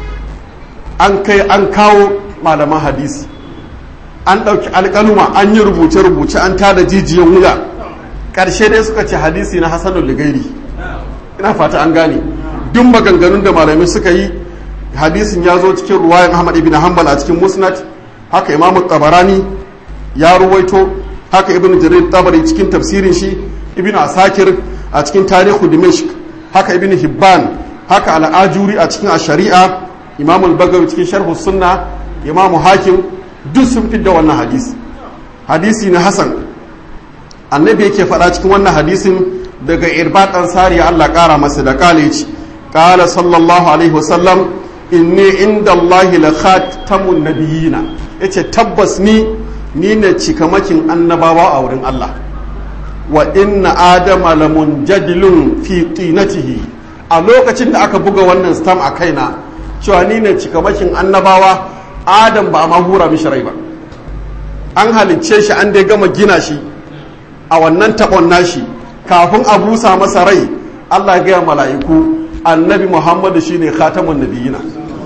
an kai an kawo malaman hadisi an ɗauki alƙaluma an yi rubuce-rubuce an tada jijiyan wuya ƙarshe dai suka ce hadisi na hasanul ligairi ina fata an gane duk maganganun da malamai suka yi hadisin ya zo cikin ruwayan ahmad ibn hanbal a cikin musnad haka imamu tabarani ya ruwaito haka ibn jarir tabari cikin tafsirin shi ibn asakir a cikin tarihu dimashq haka ibn hibban haka al'ajuri a cikin shari'a imamul bagawi cikin sharhu sunna imamu hakim duk sun fi da wannan hadisi hadisi na hasan annabi yake faɗa cikin wannan hadisin daga irbat ansari Allah ƙara masa da kalici qala sallallahu alaihi wasallam inni inda Allah la khatamun nabiyina yace tabbas ni ni ne cikamakin annabawa a wurin Allah wa inna adama lamunjadilun fi tinatihi a lokacin da aka buga wannan stam a kaina cewa ni ne cikamakin annabawa adam ba a ma hura mishi rai ba an halicce shi an dai gama gina shi a wannan taɓon nashi kafin a busa masa rai allah gaya mala'iku annabi muhammadu shine khatamun nabiyina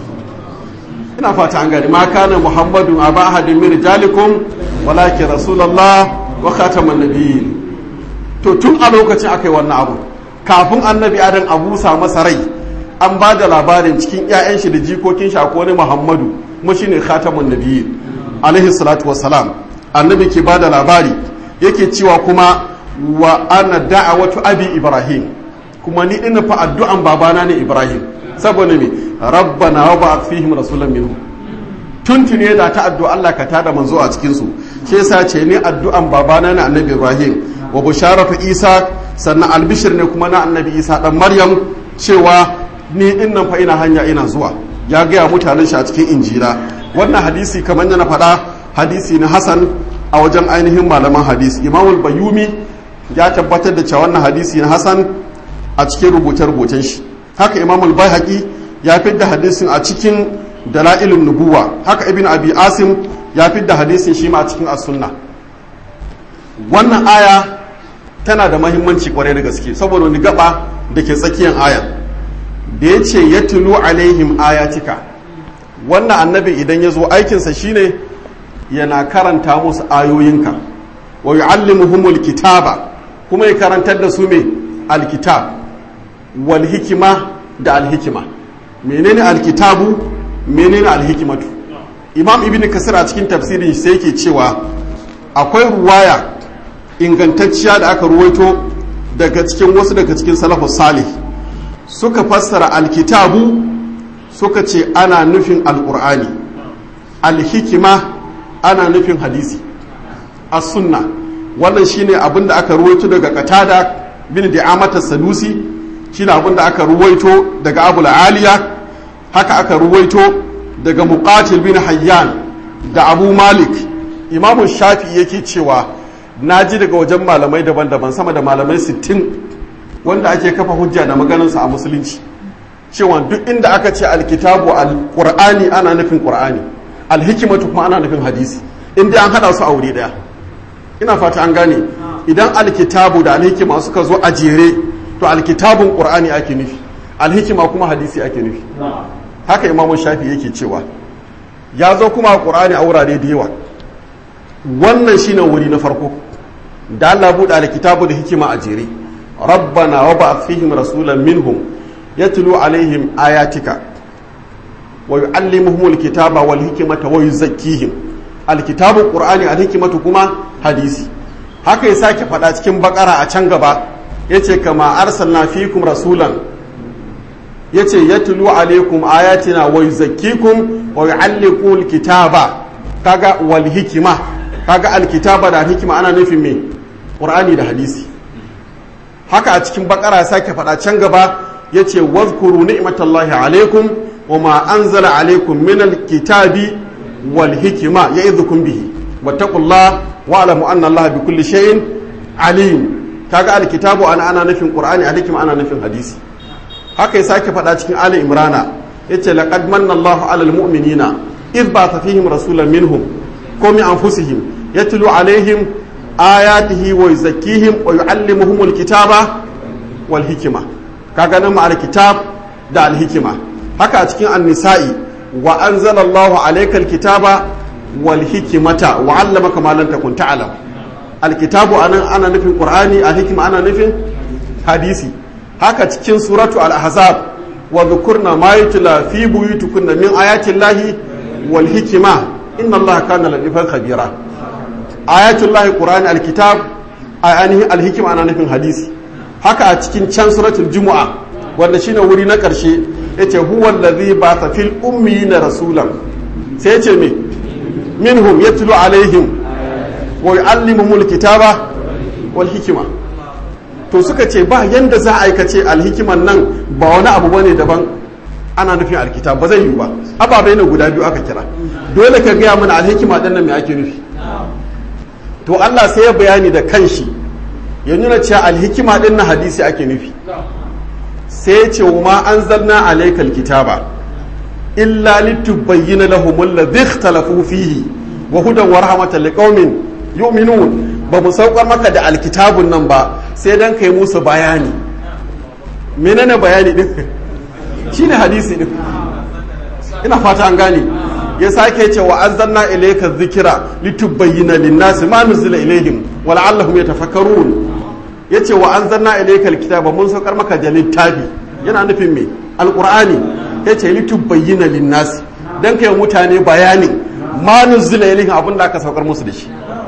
ina fata an gani ma kana muhammadu a ba ahadin min rijalikum walakin rasulallah wa khatamun nabiyyin to tun a lokacin aka yi wannan abu kafin annabi adam a busa masa rai an ba da labarin cikin 'ya'yan shi da jikokin shi akwai wani muhammadu kuma shine khatamun nabiyyin alaihi salatu wassalam annabi ke ba da labari yake cewa kuma wa ana da'awatu abi ibrahim kuma ni ina fa addu'an babana ne ibrahim saboda me rabbana wa ba'ath fihim rasulan minhum tuntune da ta addu'a Allah ka tada manzo a cikin su shi yasa ce ni addu'an babana ne annabi ibrahim wa busharatu isa sannan albishir ne kuma na annabi isa dan maryam cewa ni dinnan fa ina hanya ina zuwa ya gaya mutanen shi a cikin injira wannan hadisi kamar yana faɗa hadisi na hasan a wajen ainihin malaman hadisi imamul bayumi ya tabbatar da cewa wannan hadisi na hasan a cikin rubuce-rubucen shi haka imamul bayhaqi ya fidda hadisin a cikin dalailun nubuwa haka ibn abi asim ya fidda hadisin shi ma a cikin as-sunna wannan aya tana da mahimmanci kwarai da gaske saboda wani gaba da ke tsakiyar ayan da ya ce ya tulu alaihim ayatika wannan annabi idan ya zo aikinsa shine yana karanta musu ayoyinka wa yu'allimuhumul kitaba kuma ya karantar da su me alkitab wal hikima da alhikima menene alkitabu menene alhikimatu imam ibn kasir a cikin tafsirin sai yake cewa akwai ruwaya ingantacciya da aka ruwaito daga cikin wasu daga cikin salafus salih suka fassara alkitabu suka ce ana nufin alkur'ani alhikima ana nufin hadisi as sunna wannan shine abin da aka ruwaito daga katada bin di'amata sadusi shine abin da aka ruwaito daga abul aliya haka aka ruwaito daga muqatil bin hayyan da abu malik imamu shafi yake cewa na ji daga wajen malamai daban-daban sama da malamai 60 wanda ake kafa hujja da maganarsa a musulunci cewa duk inda aka ce alkitabu alqur'ani ana nufin qur'ani alhikimatu kuma ana nufin hadisi inda an hada su a wuri daya ina fata an gane idan alkitabu da alhikima suka zo a jere to alkitabun qur'ani ake nufi alhikima kuma hadisi ake nufi haka imamu shafi yake cewa ya zo kuma qur'ani a wurare da yawa wannan shine wuri na farko da Allah buɗe alkitabu da hikima a jere rabbana wa ba'ath fihim rasulan minhum yatlu alaihim ayatika wa yu'allimuhum alkitaba wal hikmata wa yuzakkihim alkitabu qur'ani alhikmatu kuma hadisi haka ya sake faɗa cikin bakara a can gaba yace kama arsalna fikum rasulan yace yatlu alaikum ayatina wa yuzakkikum wa yu'alliqu alkitaba kaga wal hikma kaga alkitaba da hikima ana nufin me qur'ani da hadisi haka a cikin bakara ya sake faɗa can gaba yace wazkuru ni'matallahi alaikum wa ma anzala alaikum min alkitabi wal hikma ya'idhukum bihi wattaqullah wa alamu anna allaha bi kulli shay'in alim kaga alkitabu ana ana nufin qur'ani alhikma ana nufin hadisi haka ya sake faɗa cikin ali imrana yace laqad manna allahu alal mu'minina idh ba'atha fihim rasulan minhum ko min anfusihim yatlu alaihim ayatihi wa yuzakkihim wa yuallimuhumul kitaba wal hikima kaga nan ma'al kitab da al hikima haka a cikin an-nisa'i wa anzalallahu alaykal kitaba wal hikimata wa 'allamaka ma lam takun ta'lam al kitabu anan ana nufin qur'ani al hikima ana nufin hadisi haka cikin suratu al ahzab wa dhukurna ma yutla fi buyutikunna min ayati llahi wal hikima inna allaha kana latifan khabira ayatul lahi qur'ani al kitab ayanihi al hikima ana nufin hadisi haka a cikin can suratul jumu'a wanda shine wuri na karshe yace huwa allazi ba'atha fil ummiyina rasulan sai yace me minhum yatlu alaihim wa yuallimuhumul kitaba wal hikima to suka ce ba yanda za a aikace alhikiman nan ba wani abu bane daban ana nufin alkitab ba zai yi ba ababai ne guda biyu aka kira dole ka gaya mana alhikima din nan me ake nufi to Allah sai ya bayani da kanshi ya nuna cewa alhikima din na hadisi ake nufi sai ya ce wa ma anzalna alaykal kitaba illa litubayyana lahum alladhi ikhtalafu fihi wa hudan wa rahmatan liqaumin yu'minun ba mu saukar maka da alkitabun nan ba sai dan kai musu bayani menene bayani din shine hadisi din ina fata an gane ya sake ce wa anzalna ilayka dhikra litubayyana lin-nasi ma nuzila ilayhim wa la'allahum yatafakkarun yace wa anzalna ilayka alkitaba mun saukar maka da littafi yana nufin me alqur'ani yace litubayyana lin-nasi dan kai mutane bayani ma nuzila ilayhim abinda aka saukar musu da shi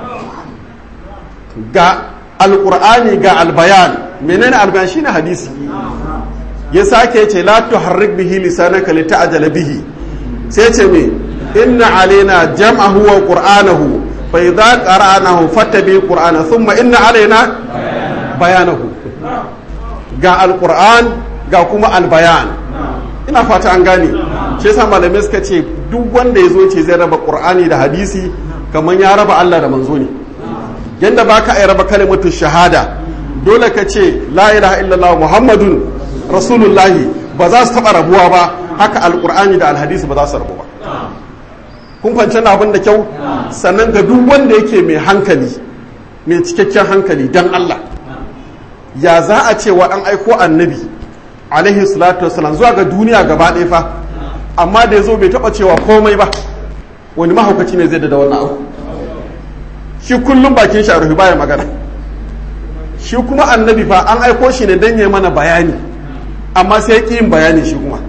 ga alqur'ani ga albayan menene albayan shine hadisi ya sake ce la tuharrik bihi lisanaka lita'jala bihi sai ce me inna alaina jam'ahu wa qur'anahu fa idza qara'nahu fattabi qur'ana thumma inna alaina bayanahu ga alquran ga kuma albayan ina fata an gane shi yasa malamai suka ce duk wanda yazo ce zai raba qur'ani da hadisi kamar ya raba Allah da manzo ne yanda baka ai raba kalimatu shahada dole ka ce la ilaha illallah muhammadun rasulullahi ba za su taɓa rabuwa ba haka alkur'ani da alhadisi ba za su rabu ba kun fahimci abin da kyau sannan ga duk wanda yake mai hankali mai cikakken hankali dan Allah ya za a ce wa an aiko annabi alaihi salatu wasalam zuwa ga duniya gaba ɗaya fa amma da ya zo bai taɓa cewa komai ba wani mahaukaci ne zai da wannan abu shi kullum bakin shi a rufe baya magana shi kuma annabi fa an aiko shi ne don ya mana bayani amma sai ya yin bayani shi kuma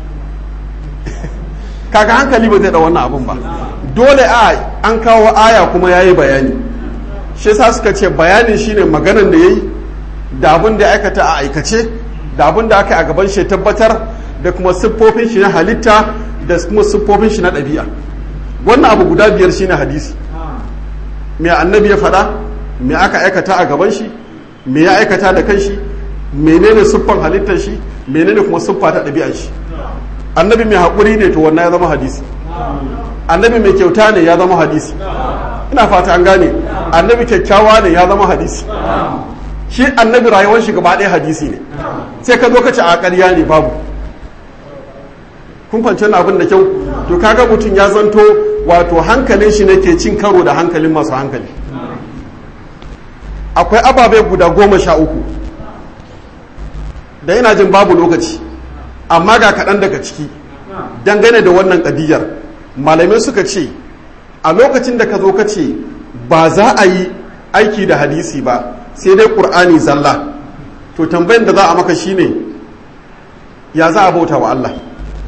kaga hankali ba zai da wannan abun ba dole a an kawo aya kuma ya yi bayani shi sa suka ce bayanin shine maganan da ya yi da abin da ya aikata a aikace da abin da aka yi a gaban shi tabbatar da kuma siffofin shi na halitta da kuma siffofin shi na ɗabi'a wannan abu guda biyar shine hadisi me annabi ya faɗa me aka aikata a gaban shi me ya aikata da kanshi menene siffan halittar shi menene kuma siffa ta ɗabi'ar shi annabi mai haƙuri ne to wannan ya zama hadisi annabi mai kyauta ne ya zama hadisi ina fata an gane annabi kyakkyawa ne ya zama hadisi shi annabi rayuwar shi gaba ɗaya hadisi ne sai ka zo ka ce a ƙarya ne babu kun fahimci abin da kyau to kaga mutum ya zanto wato hankalin shi ne ke cin karo da hankalin masu hankali akwai ababe guda goma sha uku da yana jin babu lokaci amma ga kaɗan daga ciki dangane da wannan ƙadiyar malamai suka ce a lokacin da ka zo ka ce ba za a yi aiki da hadisi ba sai dai ƙur'ani zalla to tambayin da za a maka shine ya za a bauta wa Allah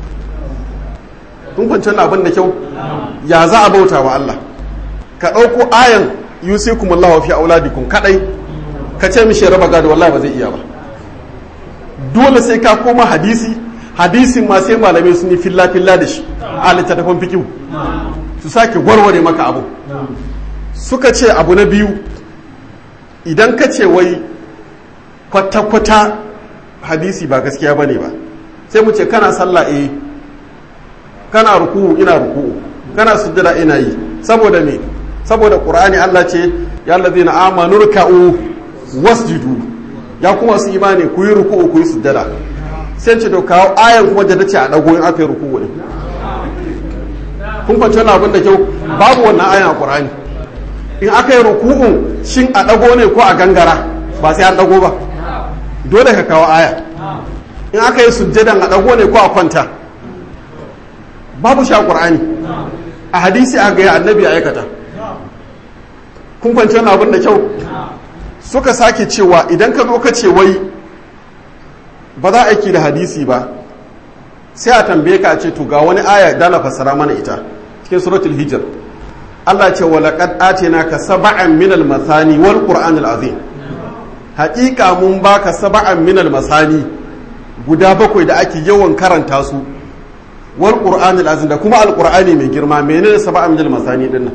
kun kwanci abin da kyau ya za a bauta wa Allah ka ɗauko ayan yusikum Allah fi auladikum kadai ka ce mishi raba gado wallahi ba zai iya ba dole sai ka koma hadisi hadisin ma sai malamai sun yi filla filla da shi a littattafan fikihu su sake warware maka abu suka ce abu na biyu idan ka ce wai kwata-kwata hadisi ba gaskiya bane ba sai mu ce kana sallah eh kana ruku'u ina ruku'u kana sujjada ina yi saboda me saboda qur'ani Allah ce ya allazina amanu ruk'u wasjudu ya kuma su imani ku yi ruku'u ku yi sujjada sai ce to kawo ayan kuma da nace a dago in aka yi ruku'u ne kun fahimci wannan abin da kyau babu wannan ayan a qur'ani in aka yi ruku'un shin a dago ne ko a gangara ba sai an dago ba dole ka kawo aya in aka yi sujjadan a dago ne ko a kwanta babu shi a qur'ani a hadisi a ga annabi ya aikata kun fahimci wannan abin da kyau suka sake cewa idan ka zo ka ce wai ba za a aiki da hadisi ba sai a tambaye ka ce to ga wani aya dala fassara mana ita cikin suratul hijr Allah ce wa laqad atinaka sab'an min al-mathani wal qur'an al-azim haqiqa mun baka sab'an min al-masani guda bakwai da ake yawan karanta su wal qur'an al-azim da kuma al-qur'ani mai girma menene sab'an min al-masani din nan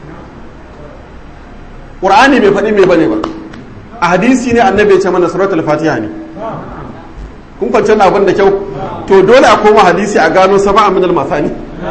qur'ani bai faɗi me bane ba a hadisi ne annabi ya ce mana suratul fatiha ne kun fahimci abin da kyau to dole a koma hadisi a gano sab'a min al-masani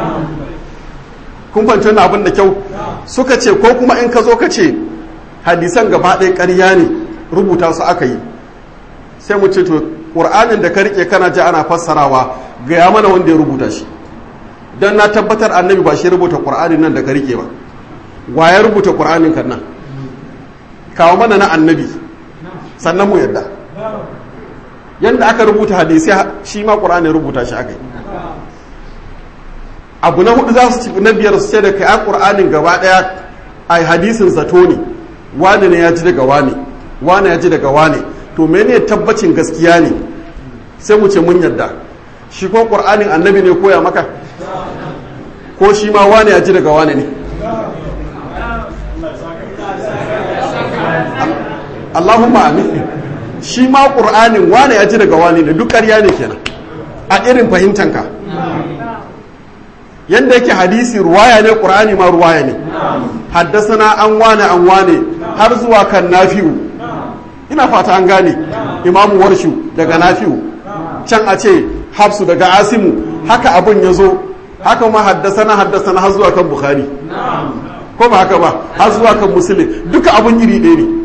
kun fahimci abin da kyau suka ce ko kuma in ka zo ka ce hadisan gaba ɗaya ƙarya ne rubuta su aka yi sai mu ce to ƙur'anin da ka rike kana ji ana fassarawa gaya mana wanda ya rubuta shi don na tabbatar annabi ba shi rubuta ƙur'anin nan da ka rike ba wa ya rubuta ƙur'anin kan nan kawo mana na annabi sannan mu yadda yadda aka rubuta hadisi shi ma ƙur'ani rubuta shi aka yi abu na hudu za su ci na biyar su ce da kai a ƙur'anin gaba ɗaya a hadisin zato ne wane ne ya ji daga wane wane ya ji daga wane to mene tabbacin gaskiya ne sai mu ce mun yadda shi ko ƙur'anin annabi ne koya maka ko shi ma wane ya ji daga wane ne Allahumma amin shi ma ƙur'anin wane ya ji daga wane ne duk ƙarya ne kenan a irin fahimtanka yadda yake hadisi ruwaya ne ƙur'ani ma ruwaya ne haddasana an wane an wane har zuwa kan nafi'u ina fata an gane imamu warshu daga nafi'u can a ce hafsu daga asimu haka abin ya zo haka ma haddasana haddasana har zuwa kan bukhari ko ba haka ba har zuwa kan musulun duka abin iri ɗaya ne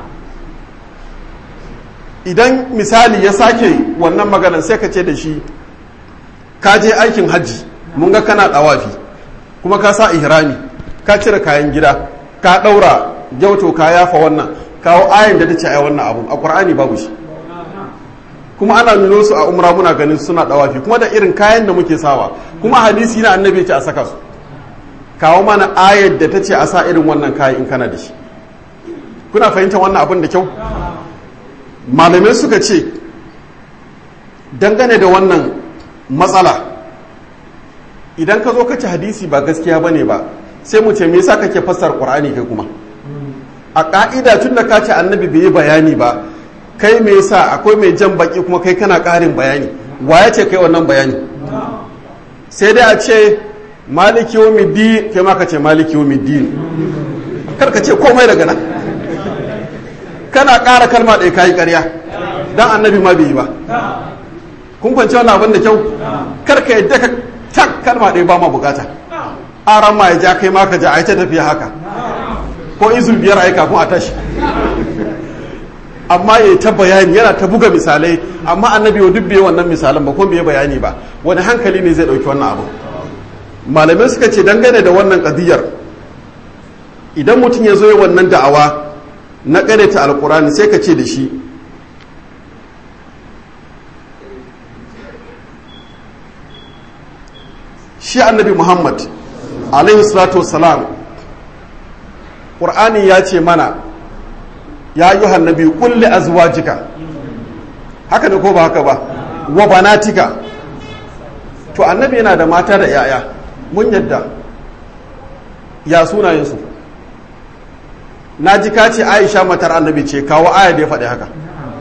idan misali ya sake wannan maganar sai ka ce da shi ka je aikin hajji mun ga kana ɗawafi kuma ka sa ihrami ka cire kayan gida ka ɗaura gyauto ka yafa wannan kawo ayin da ta ce ai wannan abu a ƙur'ani babu shi kuma ana nuno su a umra muna ganin suna ɗawafi kuma da irin kayan da muke sawa kuma hadisi na annabi ce a saka su kawo mana ayar da ta ce a sa irin wannan kayan in kana da shi kuna fahimtar wannan abin da kyau malamai suka ce dangane da wannan matsala idan ka zo ka ci hadisi ba gaskiya ba ne ba sai mu ce me yasa kake fassar qur'ani kai kuma a ka'ida tun da ka ce annabi bai yi bayani ba kai me yasa akwai mai jan baki kuma kai kana ƙarin bayani wa ya ce kai wannan bayani sai dai a ce maliki yawmiddin kai ma ka ce maliki yawmiddin kar ka ce komai daga nan kana ƙara kalma ɗaya kayi ƙarya dan annabi ma bai yi ba kun kwanci wannan abin da kyau kar ka yadda ka tak kalma ɗaya ba ma bukata aran ma ya ja kai ma ka ja ai ta tafiya haka ko izul biyar ai kafin a tashi amma ya ta bayani yana ta buga misalai amma annabi duk bai wannan misalan ba ko bai bayani ba wani hankali ne zai ɗauki wannan abu malamai suka ce dangane da wannan kadiyar idan mutum ya zo yi wannan da'awa na ta alkurani sai ka ce da shi shi annabi muhammad alaihi salatu wassalam ƙur'ani ya ce mana ya yi hannabi kulle azwajika haka da ko ba haka ba wa banatika to annabi yana da mata da yaya mun yadda ya sunayensu na ji ka ce aisha matar annabi ce kawo aya da ya faɗi haka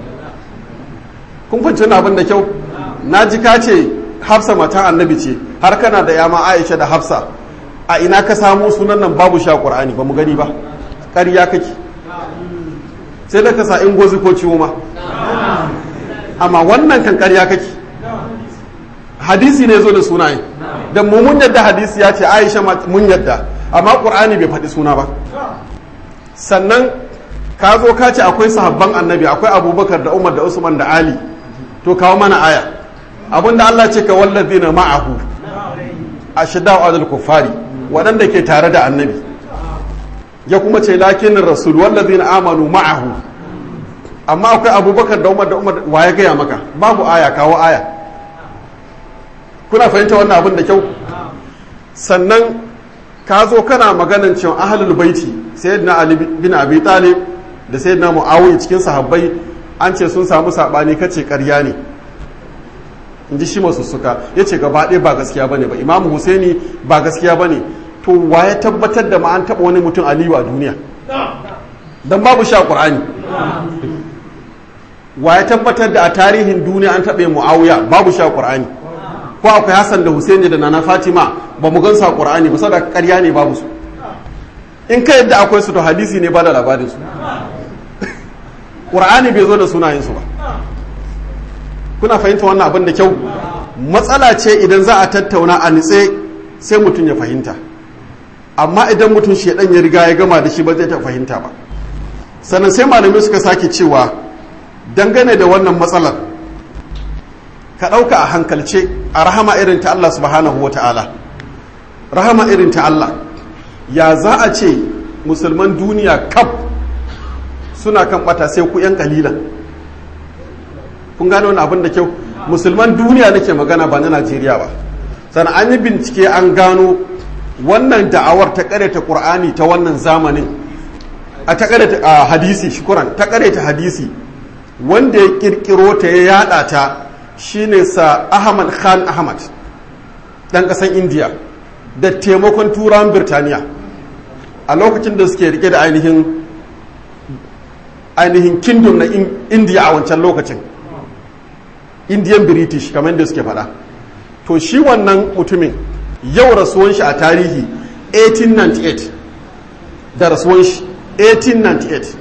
kun fahimci abin da kyau na ji ka ce hafsa matan annabi ce har kana da yama aisha da hafsa a ina ka samu sunan nan babu sha qur'ani ba mu gani ba ƙarya kake sai da ka sa in gozi ko ciwo ma amma wannan kan ƙarya kake hadisi ne zo da sunaye da mu mun yadda hadisi ya ce aisha mun yadda amma qur'ani bai faɗi suna ba sannan ka zo ka ce akwai sahabban annabi akwai abubakar da umar da usman da ali to kawo mana aya abinda Allah ce ka wallazina ma'ahu ashidda'u alal kuffari waɗanda ke tare da annabi ya kuma ce lakinin rasul wallazina amanu ma'ahu amma akwai abubakar da umar da umar wa ya gaya maka babu aya kawo aya kuna fahimta wannan abin da kyau sannan ka zo kana maganan cewa ahlul baiti sayyidina ali bin abi talib da sayyidina muawiya cikin sahabbai an ce sun samu sabani kace ƙarya ne in ji shi masu suka ya ce gaba ɗaya ba gaskiya bane ba imamu husaini ba gaskiya bane to wa ya tabbatar da ma an taɓa wani mutum aliyu a duniya don babu sha ƙur'ani wa ya tabbatar da a tarihin duniya an taɓa mu'awiya babu sha ƙur'ani ko akwai hassan da husaini da nana fatima ba mu gansa ƙur'ani ba saboda ƙarya ne babu su in ka yadda akwai su to hadisi ne ba da labarin su ƙur'ani bai zo da sunayensu ba kuna fahimta wannan abin da kyau matsala ce idan za a tattauna a nitse sai mutum ya fahimta amma idan mutum shedan ya riga ya gama da shi ba zai ta fahimta ba sannan sai malamai suka sake cewa dangane da wannan matsalar ka ɗauka a hankalce a rahama irin ta Allah subhanahu wa ta'ala rahama irin ta Allah ya za a ce musulman duniya kaf suna kan bata sai ku 'yan kalilan kun gane wani abin da kyau musulman duniya nake magana ba na najeriya ba sannan an yi bincike an gano wannan da'awar ta ta qur'ani ta wannan zamanin a ta ta hadisi shukuran ta ta hadisi wanda ya kirkiro ta ya yada ta shine sa ahmad khan ahmad dan kasan india da taimakon turan birtaniya a lokacin da suke rike da ainihin ainihin kingdom na india a wancan lokacin indian british kamar da suke fada to shi wannan mutumin yau rasuwan shi a tarihi 1898 da rasuwan shi 1898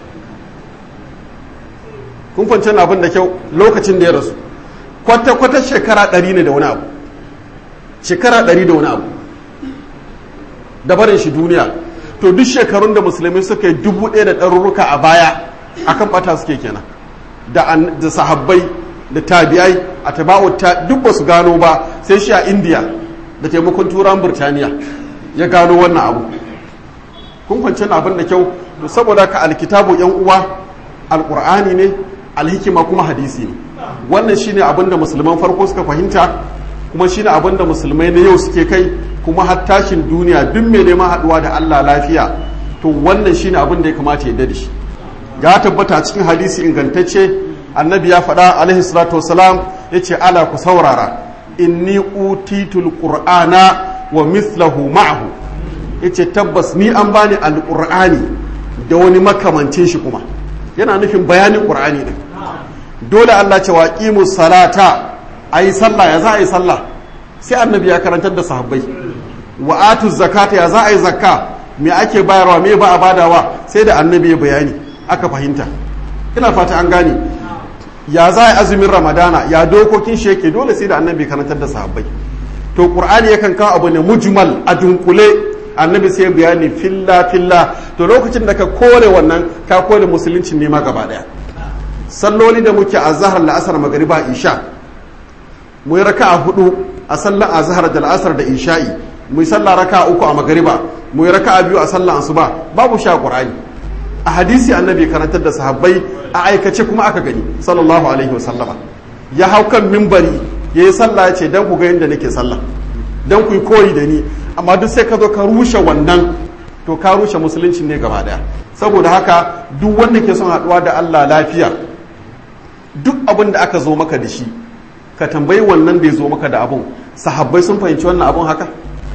kun fanci abin da kyau lokacin da ya rasu kwata-kwata shekara 100 ne da wani abu shekara 100 da wani abu da barin shi duniya to duk shekarun da musulmi suka yi dubu ɗaya da ɗarurruka a baya akan bata suke kenan da sahabbai da tabi'ai a taba'u ta duk ba su gano ba sai shi a indiya da taimakon turan birtaniya ya gano wannan abu kun kwanci abin da kyau to saboda ka alkitabu yan uwa alkur'ani ne alhikima kuma hadisi ne wannan shine abin da musulman farko suka fahimta kuma shine abin da musulmai na yau suke kai kuma har tashin duniya duk mai neman haduwa da Allah lafiya to wannan shine abin da ya kamata ya da shi ya tabbata cikin hadisi ingantacce annabi ya faɗa alaihi salatu wasalam ya ce ala ku saurara inni utitul qur'ana wa mithlahu ma'ahu ya ce tabbas ni an bani alƙur'ani da wani makamancin shi kuma yana nufin bayanin ƙur'ani ne dole Allah ce wa qimus salata ayi sallah ya za a yi sallah sai annabi ya karantar da sahabbai wa atu zakata ya za a yi zakka me ake bayarwa me ba a badawa sai da annabi ya bayani aka fahimta ina fata an gane ya za a yi azumin ramadana ya dokokin shi yake dole sai da annabi karantar da sahabbai to qur'ani yakan kawo abu ne mujmal a dunkule annabi sai bayani filla filla to lokacin da ka kore wannan ka kore musulunci ne ma gaba daya salloli da muke a zahar la'asar magariba isha mu yi raka'a hudu a sallar azhar da la'asar da isha'i mu yi sallah raka'a uku a magariba mu yi raka'a biyu a sallar asuba babu sha qur'ani a hadisi annabi karantar da sahabbai a aikace kuma aka gani sallallahu alaihi wasallama ya hau kan mimbari ya yi sallah ya ce dan ku ga yadda nake sallah dan ku yi koyi da ni amma duk sai ka zo ka rushe wannan to ka rushe musulunci ne gaba daya saboda haka duk wanda ke son haɗuwa da Allah lafiya duk abin da aka zo maka da shi ka tambayi wannan da ya zo maka da abun sahabbai sun fahimci wannan abun haka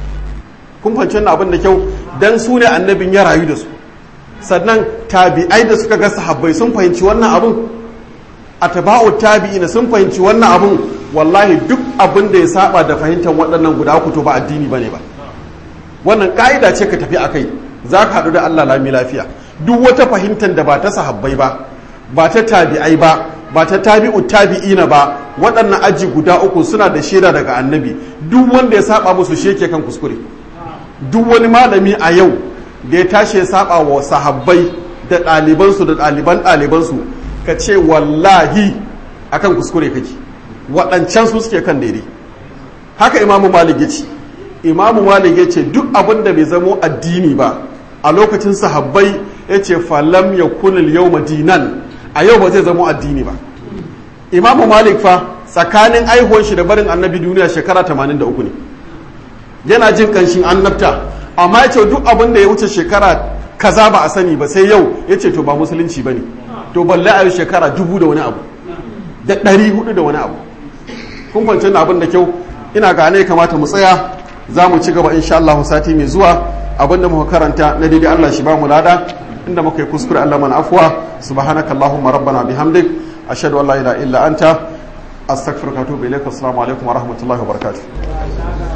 kun fahimci wannan abun da kyau dan su ne annabin ya rayu da su sannan tabi'ai da suka ga sahabbai sun fahimci wannan abun atba'u tabi'ina sun fahimci wannan abun wallahi duk abin da ya saba da fahimtar waɗannan guda uku to ba addini bane ba wannan ka'ida ce ka tafi akai za ka haɗu da Allah lami lafiya duk wata fahimtar da ba ta sahabbai ba ba ta tabi'ai ba ba ta tabi'u tabi'ina ba waɗannan aji guda uku suna da shaida daga annabi duk wanda ya saba musu sheke kan kuskure duk wani malami a yau da ya tashi ya saba wa sahabbai da ɗalibansu da ɗaliban ɗalibansu ka ce wallahi akan kuskure kake waɗancan su suke kan daidai haka imamu malik ya ce imamu malik ya ce duk abin da bai zamo addini ba a lokacin sahabbai ya ce falam ya kunil yau dinan a yau ba zai zamo addini ba imamu malik fa tsakanin aihuwan shi da barin annabi duniya shekara 83 ne yana jin kanshin annabta amma ya ce duk abin da ya wuce shekara kaza ba a sani ba sai yau ya ce to ba musulunci ba ne to balle a yi shekara dubu da wani abu da ɗari hudu da wani abu kun kwanci na abin da kyau ina ga ne kamata mu tsaya za mu ci gaba insha Allah sati mai zuwa abin da muka karanta na daidai Allah shi ba mu lada inda muka yi kuskure Allah mana afwa subhanakallahumma rabbana bihamdik ashhadu an la ilaha illa anta astaghfiruka wa atubu ilaik assalamu alaikum wa rahmatullahi wa barakatuh